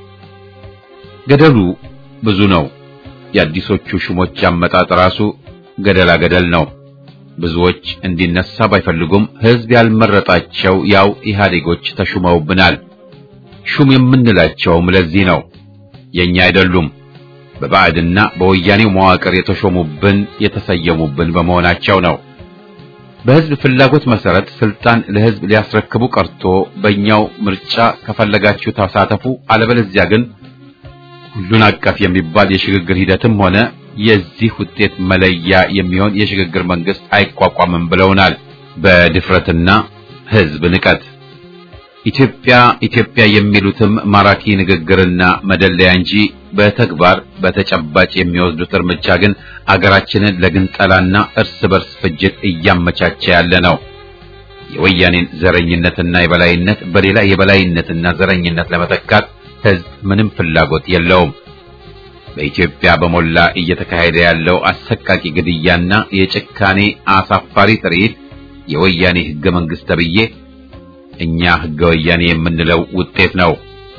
ገደሉ ብዙ ነው። የአዲሶቹ ሹሞች አመጣጥ ራሱ ገደላ ገደል ነው። ብዙዎች እንዲነሳ ባይፈልጉም ህዝብ ያልመረጣቸው ያው ኢህአዴጎች ተሹመውብናል። ሹም የምንላቸውም ለዚህ ነው። የኛ አይደሉም። በባዕድና በወያኔው መዋቅር የተሾሙብን የተሰየሙብን በመሆናቸው ነው። በህዝብ ፍላጎት መሰረት ስልጣን ለህዝብ ሊያስረክቡ ቀርቶ በእኛው ምርጫ ከፈለጋችሁ ተሳተፉ፣ አለበለዚያ ግን ሁሉን አቀፍ የሚባል የሽግግር ሂደትም ሆነ የዚህ ውጤት መለያ የሚሆን የሽግግር መንግስት አይቋቋምም ብለውናል። በድፍረትና ህዝብ ንቀት ኢትዮጵያ ኢትዮጵያ የሚሉትም ማራኪ ንግግርና መደለያ እንጂ በተግባር በተጨባጭ የሚወስዱት እርምጃ ግን አገራችንን ለግንጠላና እርስ በርስ ፍጅት እያመቻቸ ያለ ነው። የወያኔን ዘረኝነትና የበላይነት በሌላ የበላይነትና ዘረኝነት ለመተካት ህዝብ ምንም ፍላጎት የለውም። በኢትዮጵያ በሞላ እየተካሄደ ያለው አሰቃቂ ግድያና የጭካኔ አሳፋሪ ትርኢት የወያኔ ህገ መንግስት ተብዬ እኛ ህገ ወያኔ የምንለው ውጤት ነው።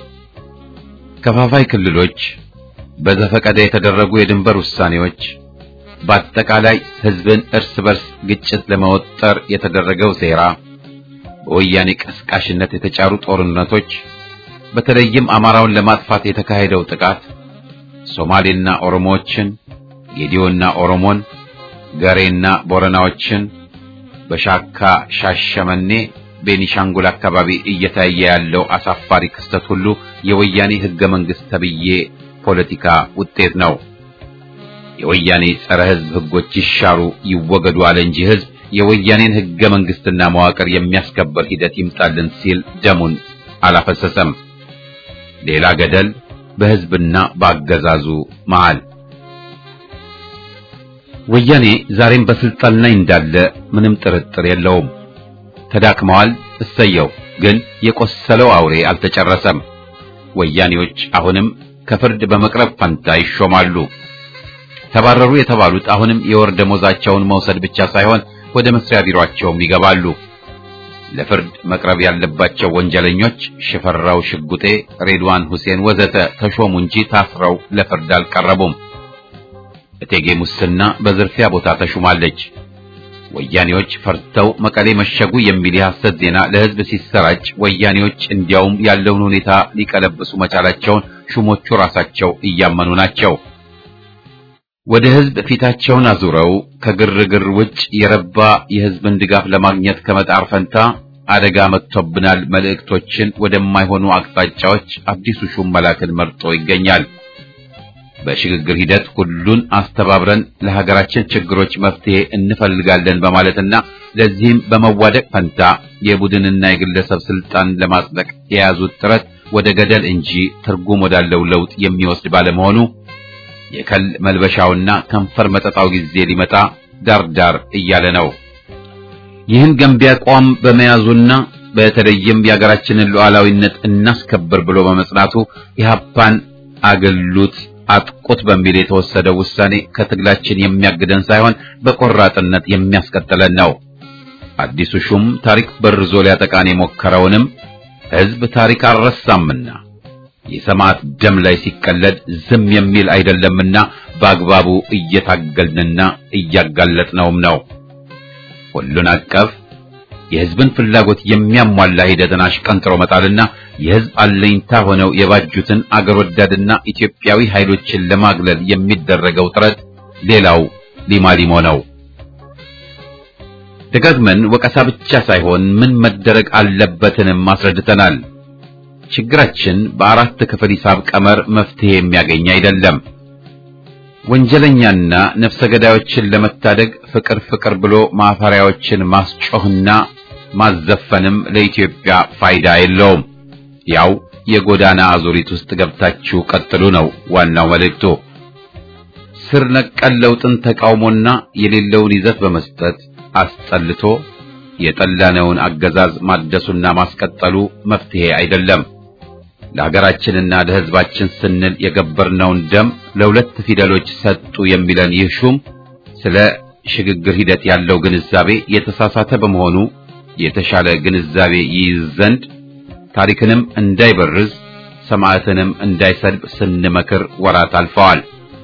ከፋፋይ ክልሎች፣ በዘፈቀደ የተደረጉ የድንበር ውሳኔዎች፣ በአጠቃላይ ህዝብን እርስ በርስ ግጭት ለመወጠር የተደረገው ሴራ፣ በወያኔ ቀስቃሽነት የተጫሩ ጦርነቶች፣ በተለይም አማራውን ለማጥፋት የተካሄደው ጥቃት ሶማሌና ኦሮሞዎችን፣ ጌዲዮና ኦሮሞን፣ ገሬና ቦረናዎችን በሻካ ሻሸመኔ ቤኒሻንጉል አካባቢ እየታየ ያለው አሳፋሪ ክስተት ሁሉ የወያኔ ህገ መንግስት ተብዬ ፖለቲካ ውጤት ነው። የወያኔ ጸረ ህዝብ ህጎች ይሻሩ ይወገዱ አለ እንጂ ህዝብ የወያኔን ህገ መንግስትና መዋቅር የሚያስከበር ሂደት ይምጣልን ሲል ደሙን አላፈሰሰም። ሌላ ገደል በህዝብና በአገዛዙ መሃል። ወያኔ ዛሬም በስልጣን ላይ እንዳለ ምንም ጥርጥር የለውም። ተዳክመዋል። እሰየው። ግን የቆሰለው አውሬ አልተጨረሰም። ወያኔዎች አሁንም ከፍርድ በመቅረብ ፈንታ ይሾማሉ። ተባረሩ የተባሉት አሁንም የወር ደሞዛቸውን መውሰድ ብቻ ሳይሆን ወደ መስሪያ ቢሮአቸውም ይገባሉ። ለፍርድ መቅረብ ያለባቸው ወንጀለኞች ሽፈራው ሽጉጤ፣ ሬድዋን ሁሴን ወዘተ ተሾሙ እንጂ ታስረው ለፍርድ አልቀረቡም። እቴጌ ሙስና በዝርፊያ ቦታ ተሹማለች። ወያኔዎች ፈርተው መቀሌ መሸጉ የሚል የሐሰት ዜና ለህዝብ ሲሰራጭ ወያኔዎች እንዲያውም ያለውን ሁኔታ ሊቀለብሱ መቻላቸውን ሹሞቹ ራሳቸው እያመኑ ናቸው። ወደ ህዝብ ፊታቸውን አዙረው ከግርግር ውጭ የረባ የህዝብን ድጋፍ ለማግኘት ከመጣር ፈንታ አደጋ መጥቶብናል መልእክቶችን ወደማይሆኑ አቅጣጫዎች አዲሱ ሹም መላክን መርጦ ይገኛል። በሽግግር ሂደት ሁሉን አስተባብረን ለሀገራችን ችግሮች መፍትሄ እንፈልጋለን በማለትና ለዚህም በመዋደቅ ፈንታ የቡድንና የግለሰብ ስልጣን ለማጽደቅ የያዙት ጥረት ወደ ገደል እንጂ ትርጉም ወዳለው ለውጥ የሚወስድ ባለመሆኑ የከል መልበሻውና ከንፈር መጠጣው ጊዜ ሊመጣ ዳርዳር እያለ ነው። ይህን ገንቢ አቋም በመያዙና በተለይም የሀገራችንን ሉዓላዊነት እናስከብር ብሎ በመጽናቱ ኢህአፓን አገሉት አጥቁት በሚል የተወሰደው ውሳኔ ከትግላችን የሚያግደን ሳይሆን በቆራጥነት የሚያስቀጥለን ነው። አዲሱ ሹም ታሪክ በርዞ ሊያጠቃን የሞከረውንም ሕዝብ ታሪክ አልረሳምና የሰማዕት ደም ላይ ሲቀለድ ዝም የሚል አይደለምና በአግባቡ እየታገልንና እያጋለጥነውም ነው። ሁሉን አቀፍ የሕዝብን ፍላጎት የሚያሟላ ሂደትን አሽቀንጥሮ መጣልና የሕዝብ አለኝታ ሆነው የባጁትን አገር ወዳድና ኢትዮጵያዊ ኃይሎችን ለማግለል የሚደረገው ጥረት ሌላው ሊማሊሞ ነው። ደጋግመን ወቀሳ ብቻ ሳይሆን ምን መደረግ አለበትንም አስረድተናል። ችግራችን በአራት ክፍል ሂሳብ ቀመር መፍትሄ የሚያገኝ አይደለም። ወንጀለኛና ነፍሰ ገዳዮችን ለመታደግ ፍቅር ፍቅር ብሎ ማፈሪያዎችን ማስጮህና ማዘፈንም ለኢትዮጵያ ፋይዳ የለውም። ያው የጎዳና አዙሪት ውስጥ ገብታችሁ ቀጥሉ ነው ዋናው መልእክቱ። ስር ነቀል ለውጥን ተቃውሞና የሌለውን ይዘት በመስጠት አስጠልቶ የጠላነውን አገዛዝ ማደሱና ማስቀጠሉ መፍትሄ አይደለም። ለሀገራችንና ለሕዝባችን ስንል የገበርነውን ደም ለሁለት ፊደሎች ሰጡ የሚለን ይህ ሹም ስለ ሽግግር ሂደት ያለው ግንዛቤ የተሳሳተ በመሆኑ የተሻለ ግንዛቤ ይይዝ ዘንድ ታሪክንም እንዳይበርዝ ሰማዕትንም እንዳይሰድብ ስንመክር ወራት አልፈዋል።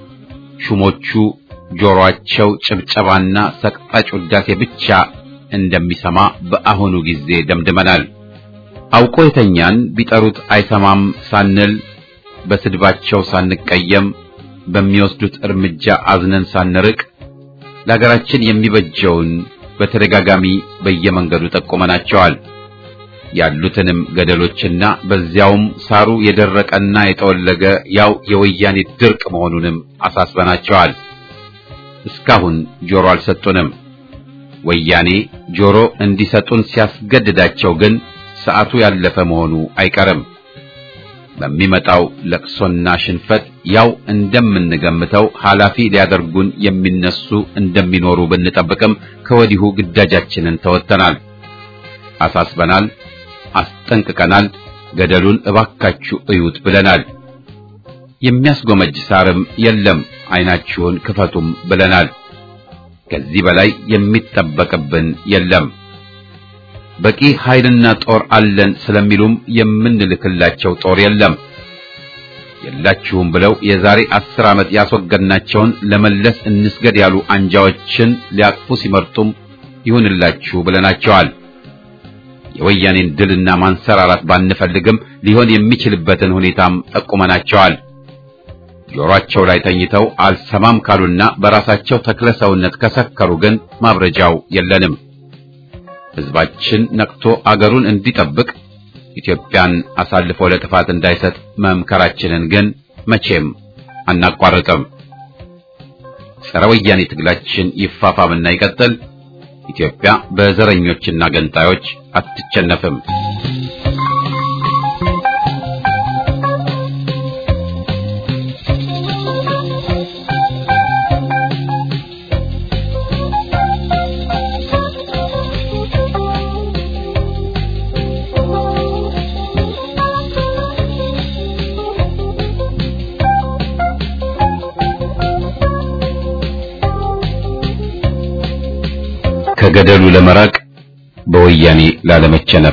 ሹሞቹ ጆሮአቸው ጭብጨባና ሰቅጣጭ ውዳሴ ብቻ እንደሚሰማ በአሁኑ ጊዜ ደምድመናል። አውቆ የተኛን ቢጠሩት አይሰማም ሳንል በስድባቸው ሳንቀየም በሚወስዱት እርምጃ አዝነን ሳንርቅ ለሀገራችን የሚበጀውን በተደጋጋሚ በየመንገዱ ጠቁመናቸዋል። ያሉትንም ገደሎችና በዚያውም ሳሩ የደረቀና የጠወለገ ያው የወያኔ ድርቅ መሆኑንም አሳስበናቸዋል። እስካሁን ጆሮ አልሰጡንም። ወያኔ ጆሮ እንዲሰጡን ሲያስገድዳቸው ግን ሰዓቱ ያለፈ መሆኑ አይቀርም። በሚመጣው ለቅሶና ሽንፈት ያው እንደምንገምተው ኃላፊ ሊያደርጉን የሚነሱ እንደሚኖሩ ብንጠብቅም ከወዲሁ ግዳጃችንን ተወጥተናል፣ አሳስበናል፣ አስጠንቅቀናል። ገደሉን እባካችሁ እዩት ብለናል። የሚያስጎመጅ ሳርም የለም፣ ዓይናችሁን ክፈቱም ብለናል። ከዚህ በላይ የሚጠበቅብን የለም። በቂ ኃይልና ጦር አለን ስለሚሉም የምንልክላቸው ጦር የለም። የላችሁም ብለው የዛሬ አስር ዓመት ያስወገድናቸውን ለመለስ እንስገድ ያሉ አንጃዎችን ሊያቅፉ ሲመርጡም ይሁንላችሁ ብለናቸዋል። የወያኔን ድልና ማንሰራራት ባንፈልግም ሊሆን የሚችልበትን ሁኔታም ጠቁመናቸዋል። ጆሮአቸው ላይ ተኝተው አልሰማም ካሉና በራሳቸው ተክለ ሰውነት ከሰከሩ ግን ማብረጃው የለንም። ሕዝባችን ነቅቶ አገሩን እንዲጠብቅ ኢትዮጵያን አሳልፎ ለጥፋት እንዳይሰጥ መምከራችንን ግን መቼም አናቋርጥም። ጸረ ወያኔ ትግላችን ይፋፋምና ይቀጥል። ኢትዮጵያ በዘረኞችና ገንጣዮች አትቸነፍም። ከገደሉ ለመራቅ በወያኔ ላለመቸነፍ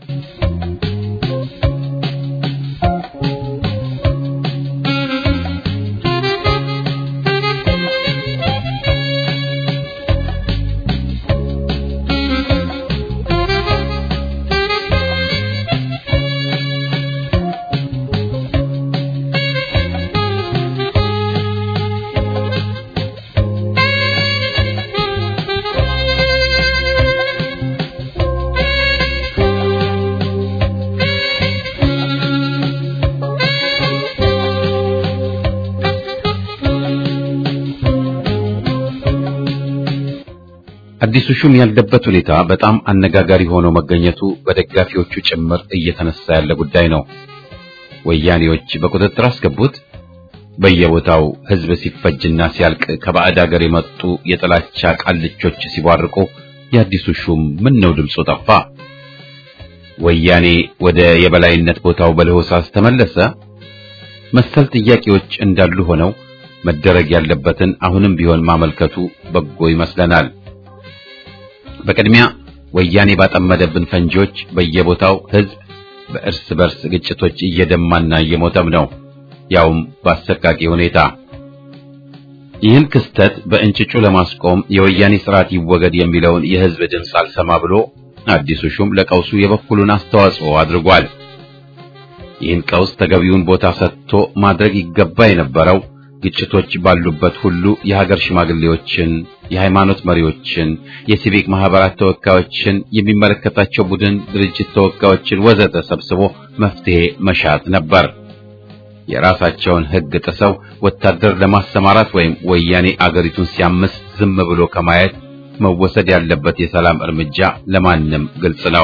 አዲሱ ሹም ያለበት ሁኔታ በጣም አነጋጋሪ ሆኖ መገኘቱ በደጋፊዎቹ ጭምር እየተነሳ ያለ ጉዳይ ነው። ወያኔዎች በቁጥጥር አስገቡት። በየቦታው ህዝብ ሲፈጅና ሲያልቅ ከባዕድ አገር የመጡ የጥላቻ ቃልቾች ሲቧርቁ የአዲሱ ሹም ምን ነው ድምፁ ጠፋ? ወያኔ ወደ የበላይነት ቦታው በለሆሳስ ተመለሰ? መሰል ጥያቄዎች እንዳሉ ሆነው መደረግ ያለበትን አሁንም ቢሆን ማመልከቱ በጎ ይመስለናል። በቅድሚያ ወያኔ ባጠመደብን ፈንጂዎች በየቦታው ህዝብ በእርስ በርስ ግጭቶች እየደማና እየሞተም ነው፣ ያውም በአሰቃቂ ሁኔታ። ይህን ክስተት በእንጭጩ ለማስቆም የወያኔ ስርዓት ይወገድ የሚለውን የህዝብ ድምፅ አልሰማ ብሎ አዲሱ ሹም ለቀውሱ የበኩሉን አስተዋጽኦ አድርጓል። ይህን ቀውስ ተገቢውን ቦታ ሰጥቶ ማድረግ ይገባ የነበረው ግጭቶች ባሉበት ሁሉ የሀገር ሽማግሌዎችን፣ የሃይማኖት መሪዎችን፣ የሲቪክ ማህበራት ተወካዮችን፣ የሚመለከታቸው ቡድን ድርጅት ተወካዮችን ወዘተ ሰብስቦ መፍትሄ መሻት ነበር። የራሳቸውን ህግ ጥሰው ወታደር ለማሰማራት ወይም ወያኔ አገሪቱን ሲያምስ ዝም ብሎ ከማየት መወሰድ ያለበት የሰላም እርምጃ ለማንም ግልጽ ነው።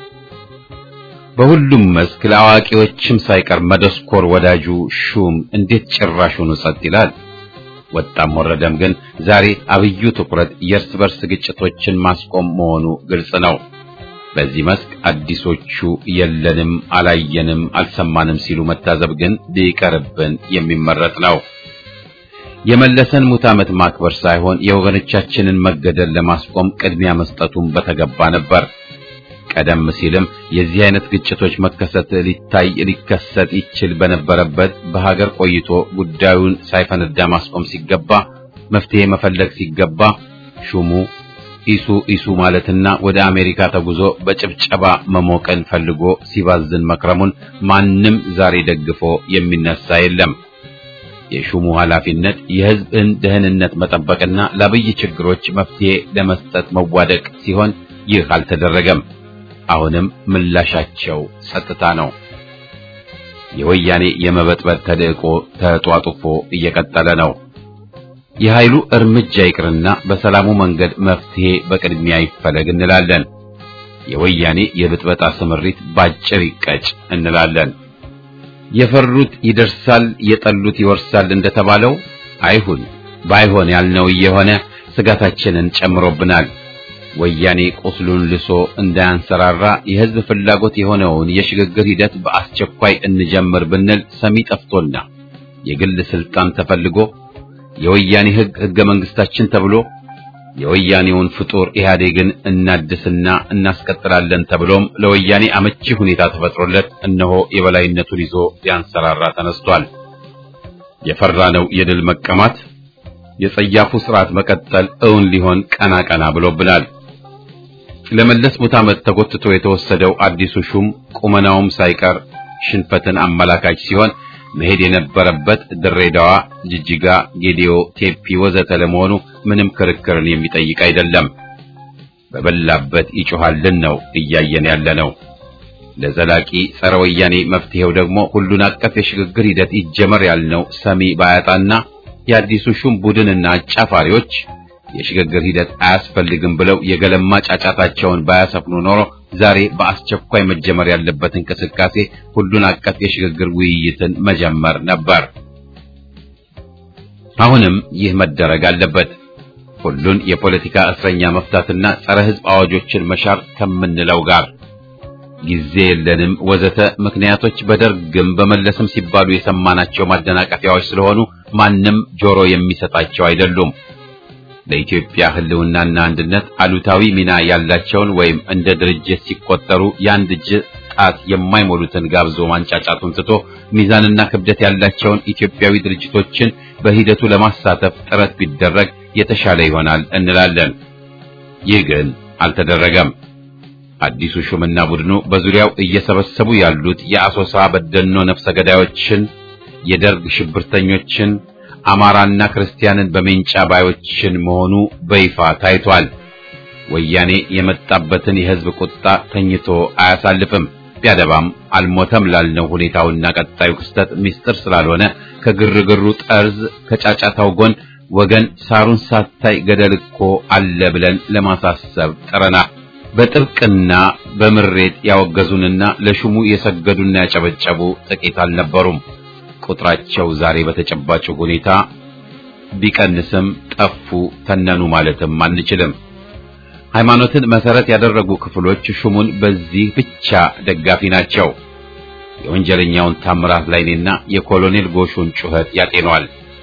በሁሉም መስክ ለአዋቂዎችም ሳይቀር መደስኮር ወዳጁ ሹም እንዴት ጭራሹን ጸጥ ይላል? ወጣም ወረደም ግን ዛሬ አብዩ ትኩረት የእርስ በርስ ግጭቶችን ማስቆም መሆኑ ግልጽ ነው። በዚህ መስክ አዲሶቹ የለንም፣ አላየንም፣ አልሰማንም ሲሉ መታዘብ ግን ሊቀርብን የሚመረጥ ነው። የመለሰን ሙት ዓመት ማክበር ሳይሆን የወገኖቻችንን መገደል ለማስቆም ቅድሚያ መስጠቱን በተገባ ነበር። ቀደም ሲልም የዚህ አይነት ግጭቶች መከሰት ሊታይ ሊከሰት ይችል በነበረበት በሀገር ቆይቶ ጉዳዩን ሳይፈነዳ ማስቆም ሲገባ መፍትሄ መፈለግ ሲገባ ሹሙ ኢሱ ኢሱ ማለትና ወደ አሜሪካ ተጉዞ በጭብጨባ መሞቀን ፈልጎ ሲባዝን መክረሙን ማንም ዛሬ ደግፎ የሚነሳ የለም። የሹሙ ኃላፊነት የሕዝብን ደህንነት መጠበቅና ለአብይ ችግሮች መፍትሄ ለመስጠት መዋደቅ ሲሆን ይህ አልተደረገም። አሁንም ምላሻቸው ጸጥታ ነው። የወያኔ የመበጥበጥ ተልዕቆ ተጧጡፎ እየቀጠለ ነው። የኃይሉ እርምጃ ይቅርና በሰላሙ መንገድ መፍትሄ በቅድሚያ ይፈለግ እንላለን። የወያኔ የብጥበጣ ስምሪት ባጭር ይቀጭ እንላለን። የፈሩት ይደርሳል፣ የጠሉት ይወርሳል እንደተባለው አይሁን። ባይሆን ያልነው እየሆነ ስጋታችንን ጨምሮብናል። ወያኔ ቁስሉን ልሶ እንዳያንሰራራ የሕዝብ ፍላጎት የሆነውን የሽግግር ሂደት በአስቸኳይ እንጀምር ብንል ሰሚ ጠፍቶና የግል ስልጣን ተፈልጎ የወያኔ ሕግ ሕገ መንግስታችን ተብሎ የወያኔውን ፍጡር ኢህአዴግን እናድስና እናስቀጥላለን ተብሎም ለወያኔ አመቺ ሁኔታ ተፈጥሮለት እነሆ የበላይነቱን ይዞ ሊያንሰራራ ተነስቷል። የፈራነው የድል መቀማት የጸያፉ ስርዓት መቀጠል እውን ሊሆን ቀና ቀና ብሎብናል። ለመለስ ሙት ዓመት ተጎትቶ የተወሰደው አዲሱ ሹም ቁመናውም ሳይቀር ሽንፈትን አመላካች ሲሆን መሄድ የነበረበት ድሬዳዋ፣ ጅጅጋ፣ ጌዲዮ፣ ቴፒ ወዘተ ለመሆኑ ምንም ክርክርን የሚጠይቅ አይደለም። በበላበት ይጮሃልን ነው እያየን ያለ ነው። ለዘላቂ ጸረ ወያኔ መፍትሄው ደግሞ ሁሉን አቀፍ የሽግግር ሂደት ይጀመር ያልነው ሰሚ ባያጣና የአዲሱ ሹም ቡድንና አጫፋሪዎች የሽግግር ሂደት አያስፈልግም ብለው የገለማ ጫጫታቸውን ባያሰፍኑ ኖሮ ዛሬ በአስቸኳይ መጀመር ያለበት እንቅስቃሴ ሁሉን አቀፍ የሽግግር ውይይትን መጀመር ነበር። አሁንም ይህ መደረግ አለበት። ሁሉን የፖለቲካ እስረኛ መፍታትና ጸረ ሕዝብ አዋጆችን መሻር ከምንለው ጋር ጊዜ የለንም ወዘተ ምክንያቶች በደርግም በመለስም ሲባሉ የሰማናቸው ማደናቀፊያዎች ስለሆኑ ማንም ጆሮ የሚሰጣቸው አይደሉም። ለኢትዮጵያ ሕልውናና አንድነት አሉታዊ ሚና ያላቸውን ወይም እንደ ድርጅት ሲቆጠሩ የአንድ እጅ ጣት የማይሞሉትን ጋብዞ ማንጫጫቱን ትቶ ሚዛንና ክብደት ያላቸውን ኢትዮጵያዊ ድርጅቶችን በሂደቱ ለማሳተፍ ጥረት ቢደረግ የተሻለ ይሆናል እንላለን። ይህ ግን አልተደረገም። አዲሱ ሹምና ቡድኑ በዙሪያው እየሰበሰቡ ያሉት የአሶሳ በደኖ ነፍሰ ገዳዮችን፣ የደርግ ሽብርተኞችን አማራና ክርስቲያንን በሜንጫ ባዮችን መሆኑ በይፋ ታይቷል። ወያኔ የመጣበትን የሕዝብ ቁጣ ተኝቶ አያሳልፍም። ቢያደባም አልሞተም ላልነው ሁኔታውና ቀጣዩ ክስተት ምስጢር ስላልሆነ ከግርግሩ ጠርዝ ከጫጫታው ጎን ወገን ሳሩን ሳታይ ገደል እኮ አለ ብለን ለማሳሰብ ጥረናል። በጥብቅና በምሬት ያወገዙንና ለሹሙ የሰገዱና ያጨበጨቡ ጥቂት አልነበሩም። ቁጥራቸው ዛሬ በተጨባጭ ሁኔታ ቢቀንስም ጠፉ፣ ተነኑ ማለትም አንችልም። ሃይማኖትን መሰረት ያደረጉ ክፍሎች ሹሙን በዚህ ብቻ ደጋፊ ናቸው። የወንጀለኛውን ታምራት ላይኔና የኮሎኔል ጎሹን ጩኸት ያጤኗል።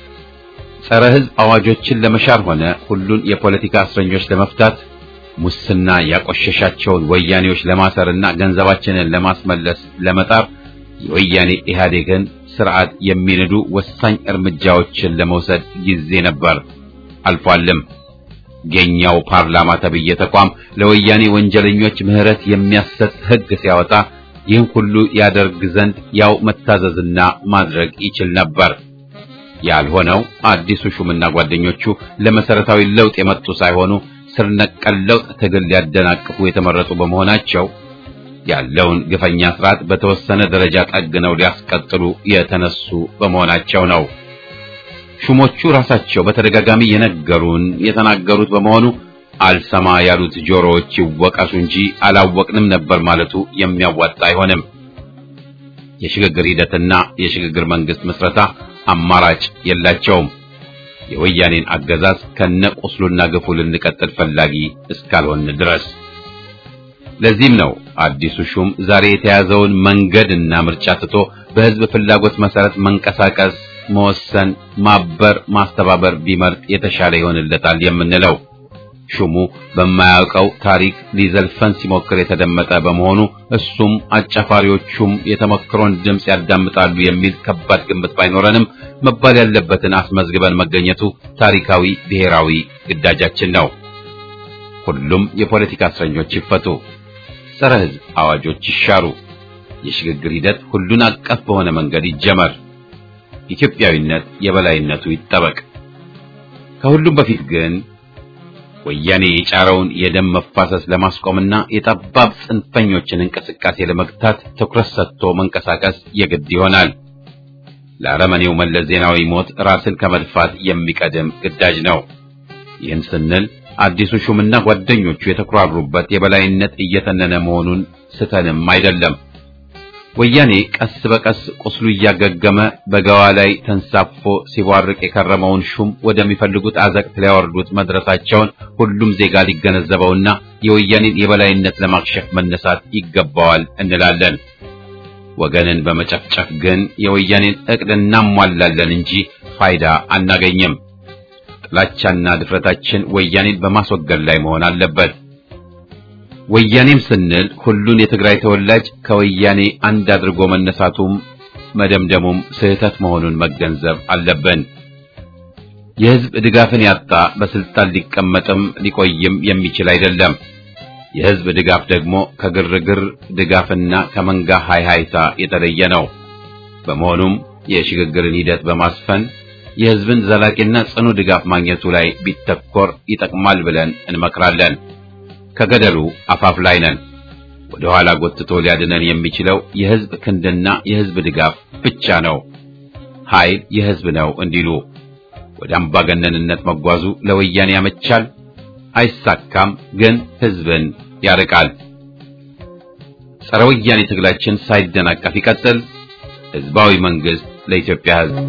ጸረ ሕዝብ አዋጆችን ለመሻር ሆነ ሁሉን የፖለቲካ እስረኞች ለመፍታት ሙስና ያቆሸሻቸውን ወያኔዎች ለማሰርና ገንዘባችንን ለማስመለስ ለመጣር የወያኔ ኢህአዴግን ስርዓት የሚንዱ ወሳኝ እርምጃዎችን ለመውሰድ ጊዜ ነበር፣ አልፏልም። የኛው ፓርላማ ተብዬ ተቋም ለወያኔ ወንጀለኞች ምህረት የሚያሰጥ ሕግ ሲያወጣ ይህን ሁሉ ያደርግ ዘንድ ያው መታዘዝና ማድረግ ይችል ነበር። ያልሆነው አዲሱ ሹምና ጓደኞቹ ለመሰረታዊ ለውጥ የመጡ ሳይሆኑ ስር ነቀል ለውጥ ትግል ሊያደናቅፉ የተመረጡ በመሆናቸው ያለውን ግፈኛ ስርዓት በተወሰነ ደረጃ ጠግነው ሊያስቀጥሉ የተነሱ በመሆናቸው ነው። ሹሞቹ ራሳቸው በተደጋጋሚ የነገሩን የተናገሩት በመሆኑ አልሰማ ያሉት ጆሮዎች ይወቀሱ እንጂ አላወቅንም ነበር ማለቱ የሚያዋጣ አይሆንም። የሽግግር ሂደትና የሽግግር መንግስት ምስረታ አማራጭ የላቸውም። የወያኔን አገዛዝ ከነቁስሉና ግፉ ልንቀጥል ፈላጊ እስካልሆን ድረስ። ለዚህም ነው አዲሱ ሹም ዛሬ የተያዘውን መንገድና ምርጫ ትቶ በህዝብ ፍላጎት መሰረት መንቀሳቀስ፣ መወሰን፣ ማበር፣ ማስተባበር ቢመርጥ የተሻለ ይሆንለታል የምንለው። ሹሙ በማያውቀው ታሪክ ሊዘልፈን ሲሞክር የተደመጠ በመሆኑ እሱም አጫፋሪዎቹም የተመክሮን ድምፅ ያዳምጣሉ የሚል ከባድ ግምት ባይኖረንም መባል ያለበትን አስመዝግበን መገኘቱ ታሪካዊ ብሔራዊ ግዳጃችን ነው። ሁሉም የፖለቲካ እስረኞች ይፈቱ፣ ጸረ ሕዝብ አዋጆች ይሻሩ፣ የሽግግር ሂደት ሁሉን አቀፍ በሆነ መንገድ ይጀመር፣ ኢትዮጵያዊነት የበላይነቱ ይጠበቅ። ከሁሉም በፊት ግን ወያኔ የጫረውን የደም መፋሰስ ለማስቆምና የጠባብ ጽንፈኞችን እንቅስቃሴ ለመግታት ትኩረት ሰጥቶ መንቀሳቀስ የግድ ይሆናል። ለአረመኔው መለስ ዜናዊ ሞት ራስን ከመድፋት የሚቀድም ግዳጅ ነው። ይህን ስንል አዲሱ ሹምና ጓደኞቹ የተኩራሩበት የበላይነት እየተነነ መሆኑን ስተንም አይደለም። ወያኔ ቀስ በቀስ ቁስሉ እያገገመ በገዋ ላይ ተንሳፎ ሲቧርቅ የከረመውን ሹም ወደሚፈልጉት አዘቅት ሊያወርዱት መድረሳቸውን ሁሉም ዜጋ ሊገነዘበውና የወያኔን የበላይነት ለማክሸፍ መነሳት ይገባዋል እንላለን። ወገንን በመጨፍጨፍ ግን የወያኔን እቅድ እናሟላለን እንጂ ፋይዳ አናገኝም። ጥላቻና ድፍረታችን ወያኔን በማስወገድ ላይ መሆን አለበት። ወያኔም ስንል ሁሉን የትግራይ ተወላጅ ከወያኔ አንድ አድርጎ መነሳቱም መደምደሙም ስህተት መሆኑን መገንዘብ አለብን። የሕዝብ ድጋፍን ያጣ በስልጣን ሊቀመጥም ሊቆይም የሚችል አይደለም። የሕዝብ ድጋፍ ደግሞ ከግርግር ድጋፍና ከመንጋ ሃይሃይታ የተለየ ነው። በመሆኑም የሽግግርን ሂደት በማስፈን የሕዝብን ዘላቂና ጽኑ ድጋፍ ማግኘቱ ላይ ቢተኮር ይጠቅማል ብለን እንመክራለን። ከገደሉ አፋፍ ላይ ነን። ወደ ኋላ ጎትቶ ሊያድነን የሚችለው የሕዝብ ክንድና የሕዝብ ድጋፍ ብቻ ነው። ኃይል የሕዝብ ነው እንዲሉ ወደ አምባገነንነት መጓዙ ለወያኔ ያመቻል፣ አይሳካም፣ ግን ሕዝብን ያርቃል። ጸረ ወያኔ ትግላችን ሳይደናቀፍ ይቀጥል። ሕዝባዊ መንግስት ለኢትዮጵያ ሕዝብ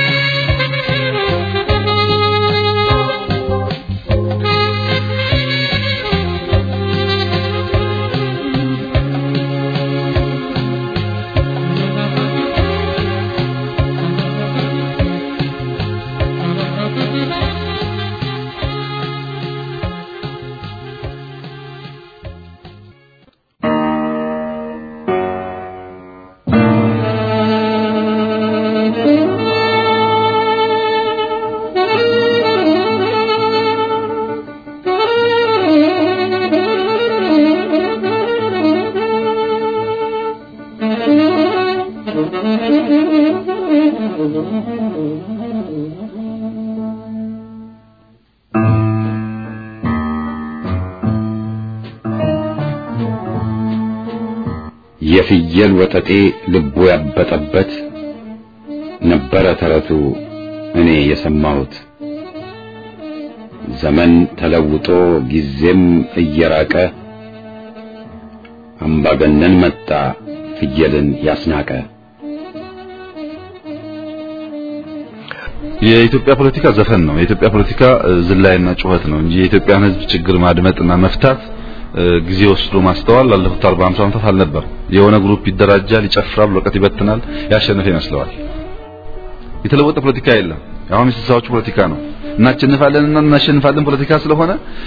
የፍየል ወጠጤ ልቡ ያበጠበት ነበረ ተረቱ እኔ የሰማሁት። ዘመን ተለውጦ ጊዜም እየራቀ አምባገነን መጣ ፍየልን ያስናቀ። የኢትዮጵያ ፖለቲካ ዘፈን ነው። የኢትዮጵያ ፖለቲካ ዝላይና ጩኸት ነው እንጂ የኢትዮጵያን ሕዝብ ችግር ማድመጥና መፍታት ጊዜ ወስዶ ማስተዋል ላለፉት 40 50 ዓመታት አልነበር። የሆነ ግሩፕ ይደራጃል፣ ይጨፍራል፣ ወረቀት ይበትናል፣ ያሸነፈ ይመስለዋል። የተለወጠ ፖለቲካ የለም። አሁን የስልሳዎቹ ፖለቲካ ነው። እናሸንፋለንና እናሸንፋለን ፖለቲካ ስለሆነ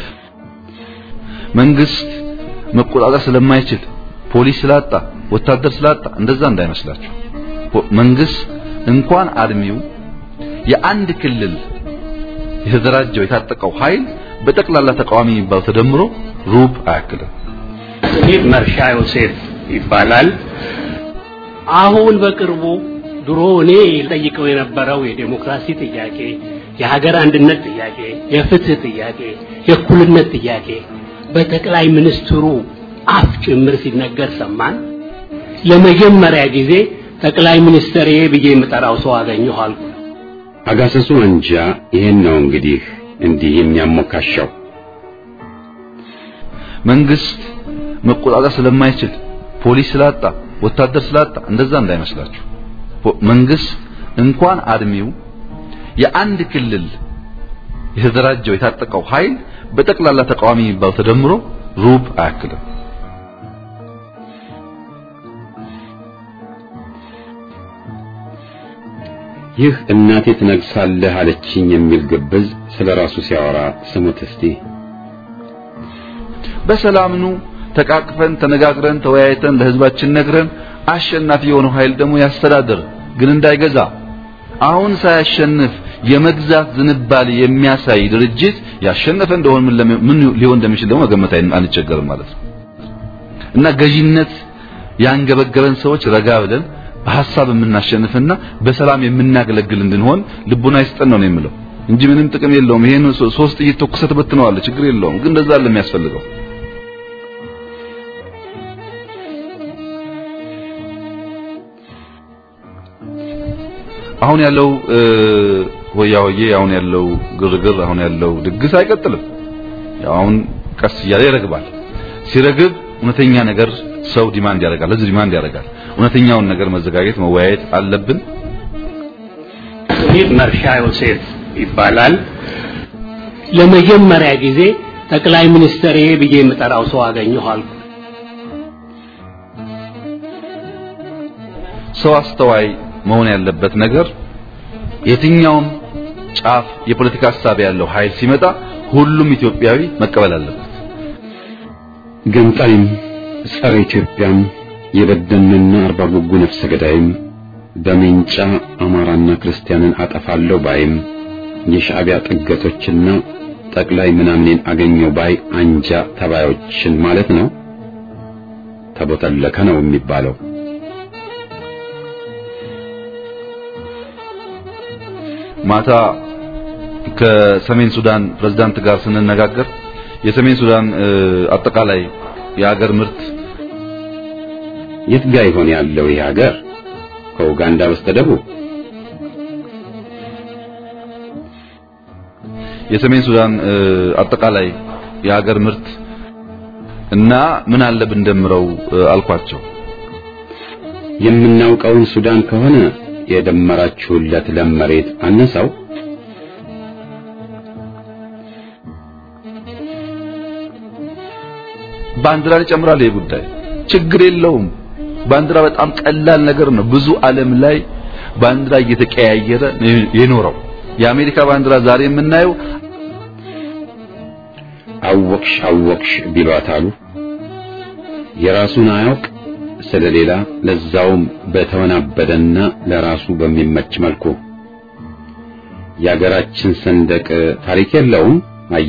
መንግስት መቆጣጠር ስለማይችል ፖሊስ ስላጣ ወታደር ስላጣ እንደዛ እንዳይመስላችሁ። መንግስት እንኳን አርሚው የአንድ ክልል የተደራጀው የታጠቀው ኃይል በጠቅላላ ተቃዋሚ የሚባለው ተደምሮ ሩብ አያክልም። ስሜ መርሻ ዮሴፍ ይባላል። አሁን በቅርቡ ድሮ እኔ ጠይቀው የነበረው የዴሞክራሲ ጥያቄ፣ የሀገር አንድነት ጥያቄ፣ የፍትህ ጥያቄ፣ የእኩልነት ጥያቄ በጠቅላይ ሚኒስትሩ አፍ ጭምር ሲነገር ሰማን። ለመጀመሪያ ጊዜ ጠቅላይ ሚኒስትር ብዬ የምጠራው ሰው አገኘሁ አልኩ። አጋሰሱ አንጃ ይሄን ነው እንግዲህ እንዲህ የሚያሞካሻው። መንግስት መቆጣጠር ስለማይችል ፖሊስ ስላጣ ወታደር ስላጣ እንደዛ እንዳይመስላችሁ። መንግስት እንኳን አርሚው የአንድ ክልል የተደራጀው የታጠቀው ኃይል በጠቅላላ ተቃዋሚ የሚባለው ተደምሮ ሩብ አያክልም። ይህ እናቴ ትነግሳለህ አለችኝ የሚል ግብዝ ስለ ራሱ ሲያወራ ስሙት እስቲ። በሰላም ኑ ተቃቅፈን ተነጋግረን ተወያይተን ለህዝባችን ነግረን አሸናፊ የሆነው ኃይል ደግሞ ያስተዳድር፣ ግን እንዳይገዛ። አሁን ሳያሸንፍ የመግዛት ዝንባሌ የሚያሳይ ድርጅት ያሸነፈ እንደሆነ ምን ሊሆን እንደሚችል ደግሞ መገመት አንቸገርም ማለት ነው። እና ገዢነት ያንገበገበን ሰዎች ረጋ ብለን በሐሳብ የምናሸንፍና በሰላም የምናገለግል እንድንሆን ልቡና ይስጠን ነው የምለው እንጂ ምንም ጥቅም የለውም። ይሄን ሶስት ጥይት ተኩሰት በትነዋል፣ ችግር የለውም። ግን እንደዛ አለ የሚያስፈልገው አሁን ያለው ሆያ ሆዬ አሁን ያለው ግርግር አሁን ያለው ድግስ አይቀጥልም። ያው አሁን ቀስ እያለ ይረግባል። ሲረግብ እውነተኛ ነገር ሰው ዲማንድ ያደርጋል፣ ህዝብ ዲማንድ ያደርጋል። እውነተኛውን ነገር መዘጋጀት መወያየት አለብን። ስሜ መርሻ ዮሴፍ ይባላል። ለመጀመሪያ ጊዜ ጠቅላይ ሚኒስትር ብዬ የምጠራው ሰው አገኘሁ አልኩ። ሰው አስተዋይ መሆን ያለበት ነገር የትኛውም ጫፍ የፖለቲካ ሀሳብ ያለው ኃይል ሲመጣ ሁሉም ኢትዮጵያዊ መቀበል አለበት። ገንጣይም ጸረ ኢትዮጵያም የበደንና አርባ ጉጉ ነፍሰ ገዳይም በሜንጫ አማራና ክርስቲያንን አጠፋለሁ ባይም የሻዕቢያ ጥገቶችና ጠቅላይ ምናምኔን አገኘው ባይ አንጃ ተባዮችን ማለት ነው። ተቦተለከ ነው የሚባለው። ማታ ከሰሜን ሱዳን ፕሬዝዳንት ጋር ስንነጋገር የሰሜን ሱዳን አጠቃላይ የሀገር ምርት የት ጋ ይሆን ያለው ይህ ሀገር? ከኡጋንዳ በስተደቡብ የሰሜን ሱዳን አጠቃላይ የሀገር ምርት እና ምን አለ ብንደምረው አልኳቸው። የምናውቀውን ሱዳን ከሆነ የደመራችሁለት ለም መሬት አነሳው። ባንዲራ ይጨምራል። ይሄ ጉዳይ ችግር የለውም። ባንዲራ በጣም ቀላል ነገር ነው። ብዙ ዓለም ላይ ባንዲራ እየተቀያየረ የኖረው የአሜሪካ ባንዲራ ዛሬ የምናየው አወቅሽ አወቅሽ ቢሏት አሉ። የራሱን አያውቅ ስለሌላ ለዛውም በተወናበደና ለራሱ በሚመች መልኩ የአገራችን ሰንደቅ ታሪክ የለውም። አያ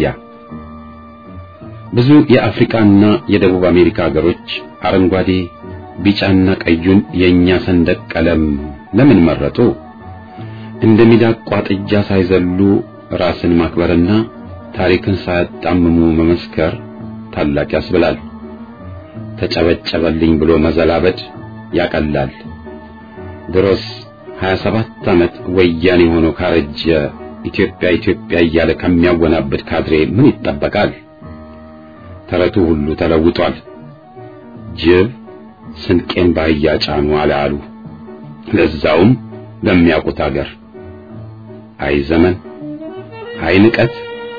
ብዙ የአፍሪካና የደቡብ አሜሪካ ሀገሮች አረንጓዴ፣ ቢጫና ቀዩን የኛ ሰንደቅ ቀለም ለምን መረጡ? እንደ ሚዳቋ ጥጃ ሳይዘሉ ራስን ማክበርና ታሪክን ሳያጣምሙ መመስከር ታላቅ ያስብላል። ተጨበጨበልኝ ብሎ መዘላበድ ያቀላል። ድሮስ 27 ዓመት ወያኔ ሆኖ ካረጀ ኢትዮጵያ ኢትዮጵያ እያለ ከሚያወናብድ ካድሬ ምን ይጠበቃል? ተረቱ ሁሉ ተለውጧል። ጅብ ስንቄን ባህያ ጫኑ አለ አሉ። ለዛውም በሚያውቁት አገር። አይ ዘመን፣ አይ ንቀት።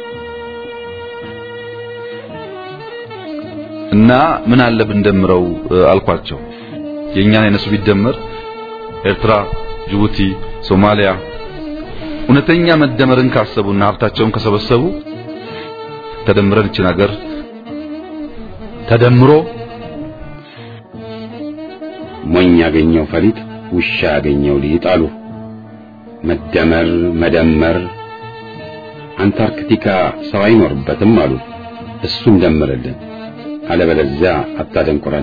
እና ምን አለ ብንደምረው አልኳቸው። የእኛን የነሱ ቢደመር ኤርትራ፣ ጅቡቲ፣ ሶማሊያ እውነተኛ መደመርን ካሰቡና ሀብታቸውን ከሰበሰቡ ተደምረን እችን ሀገር ተደምሮ ሞኝ ያገኘው ፈሊጥ ውሻ ያገኘው ሊጥ አሉ። መደመር መደመር አንታርክቲካ ሰው አይኖርበትም አሉ። እሱን ደምርልን፣ አለበለዚያ አታደንቁረን።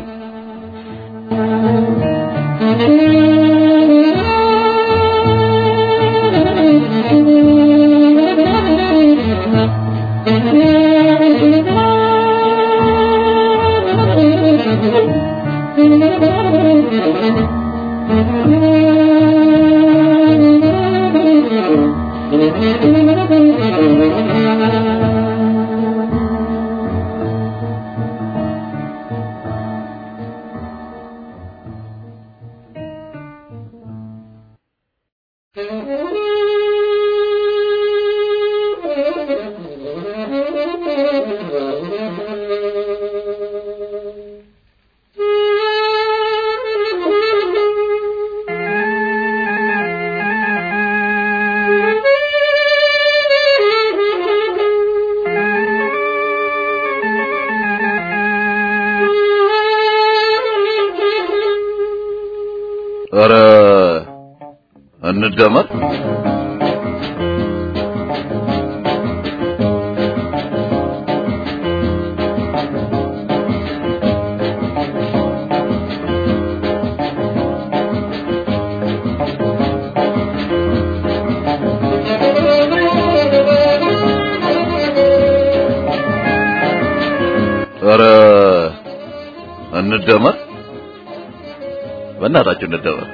ኧረ እንደመር ኧረ እንደመር በእናታችሁ እንደመር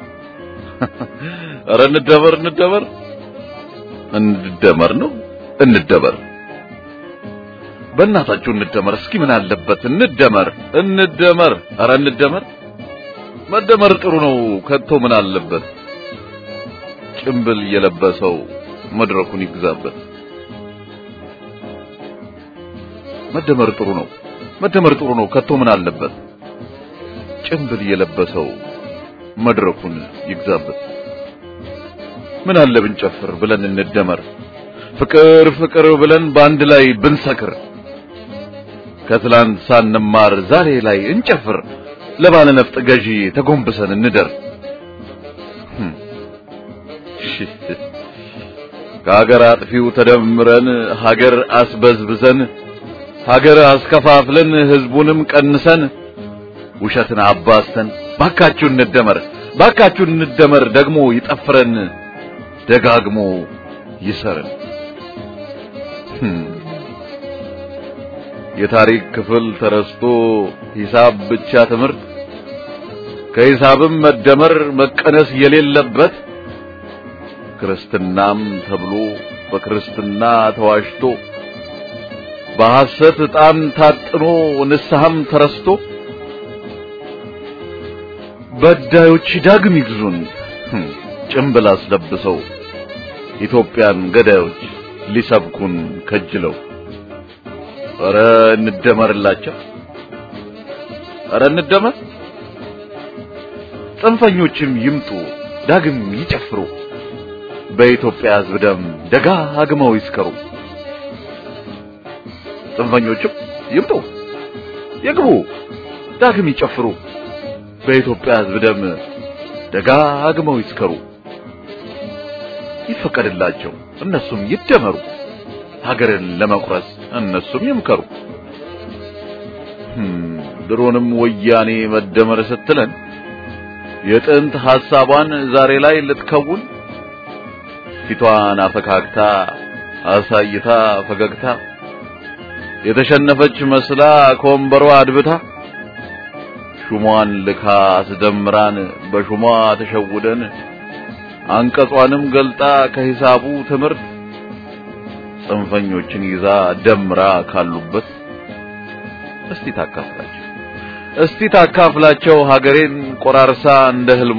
ኧረ እንደመር እንደመር እንደመር ነው እንደመር በእናታችሁ እንደመር እስኪ ምን አለበት እንደመር እንደመር ኧረ እንደመር መደመር ጥሩ ነው ከቶ ምን አለበት ጭምብል የለበሰው መድረኩን ይግዛበት መደመር ጥሩ ነው መደመር ጥሩ ነው ከቶ ምን አለበት ጭምብል የለበሰው መድረኩን ይግዛበት ምን አለ ብንጨፍር ብለን እንደመር ፍቅር ፍቅር ብለን በአንድ ላይ ብንሰክር ከትላንት ሳንማር ዛሬ ላይ እንጨፍር ለባለ ነፍጥ ገዢ ተጎንብሰን እንደር ከሀገር አጥፊው ተደምረን ሀገር አስበዝብዘን ሀገር አስከፋፍለን ህዝቡንም ቀንሰን ውሸትን አባስተን ባካችሁ እንደመር ባካችሁ እንደመር ደግሞ ይጠፍረን ደጋግሞ ይሰርን የታሪክ ክፍል ተረስቶ ሂሳብ ብቻ ትምህርት ከሂሳብም መደመር መቀነስ የሌለበት ክርስትናም ተብሎ በክርስትና ተዋሽቶ በሐሰት ዕጣን ታጥኖ ንስሐም ተረስቶ በዳዮች ዳግም ይግዙን ጭምብል አስለብሰው ኢትዮጵያን ገዳዮች ሊሰብኩን ከጅለው ኧረ እንደመርላቸው ኧረ እንደመር ጽንፈኞችም ይምጡ ዳግም ይጨፍሩ በኢትዮጵያ ሕዝብ ደም ደጋግመው ይስከሩ ጽንፈኞችም ይምጡ ይግቡ ዳግም ይጨፍሩ በኢትዮጵያ ሕዝብ ደም ደጋግመው ይስከሩ ይፈቀድላቸው እነሱም ይደመሩ ሀገርን ለመቁረስ እነሱም ይምከሩ ድሮንም ወያኔ መደመር ስትለን የጥንት ሐሳቧን ዛሬ ላይ ልትከውን ፊቷን አፈካክታ አሳይታ ፈገግታ የተሸነፈች መስላ ከወንበሯ አድብታ ሹሟን ልካ አስደምራን በሹሟ ተሸውደን አንቀጿንም ገልጣ ከሂሳቡ ትምህርት ጽንፈኞችን ይዛ ደምራ ካሉበት እስቲ ታካፍላቸው እስቲ ታካፍላቸው ሀገሬን ቆራርሳ እንደ ህልሟ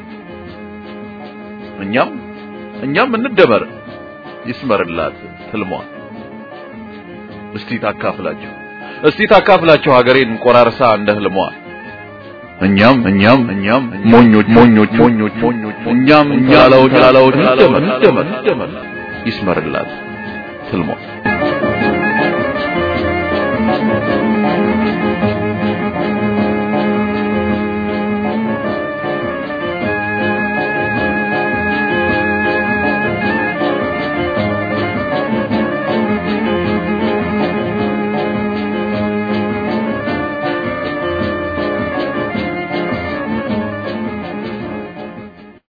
እኛም እኛም እንደመር ይስመርላት ህልሟ እስቲ ታካፍላቸው እስቲ ታካፍላቸው ሀገሬን ቆራርሳ እንደ ህልሟ እኛም እኛም እኛም ሞኞች ሞኞች ሞኞች ሞኞች እኛም እኛም ላላዎች ላላዎች እንደመር እንደመር ይስመርላት ህልሟ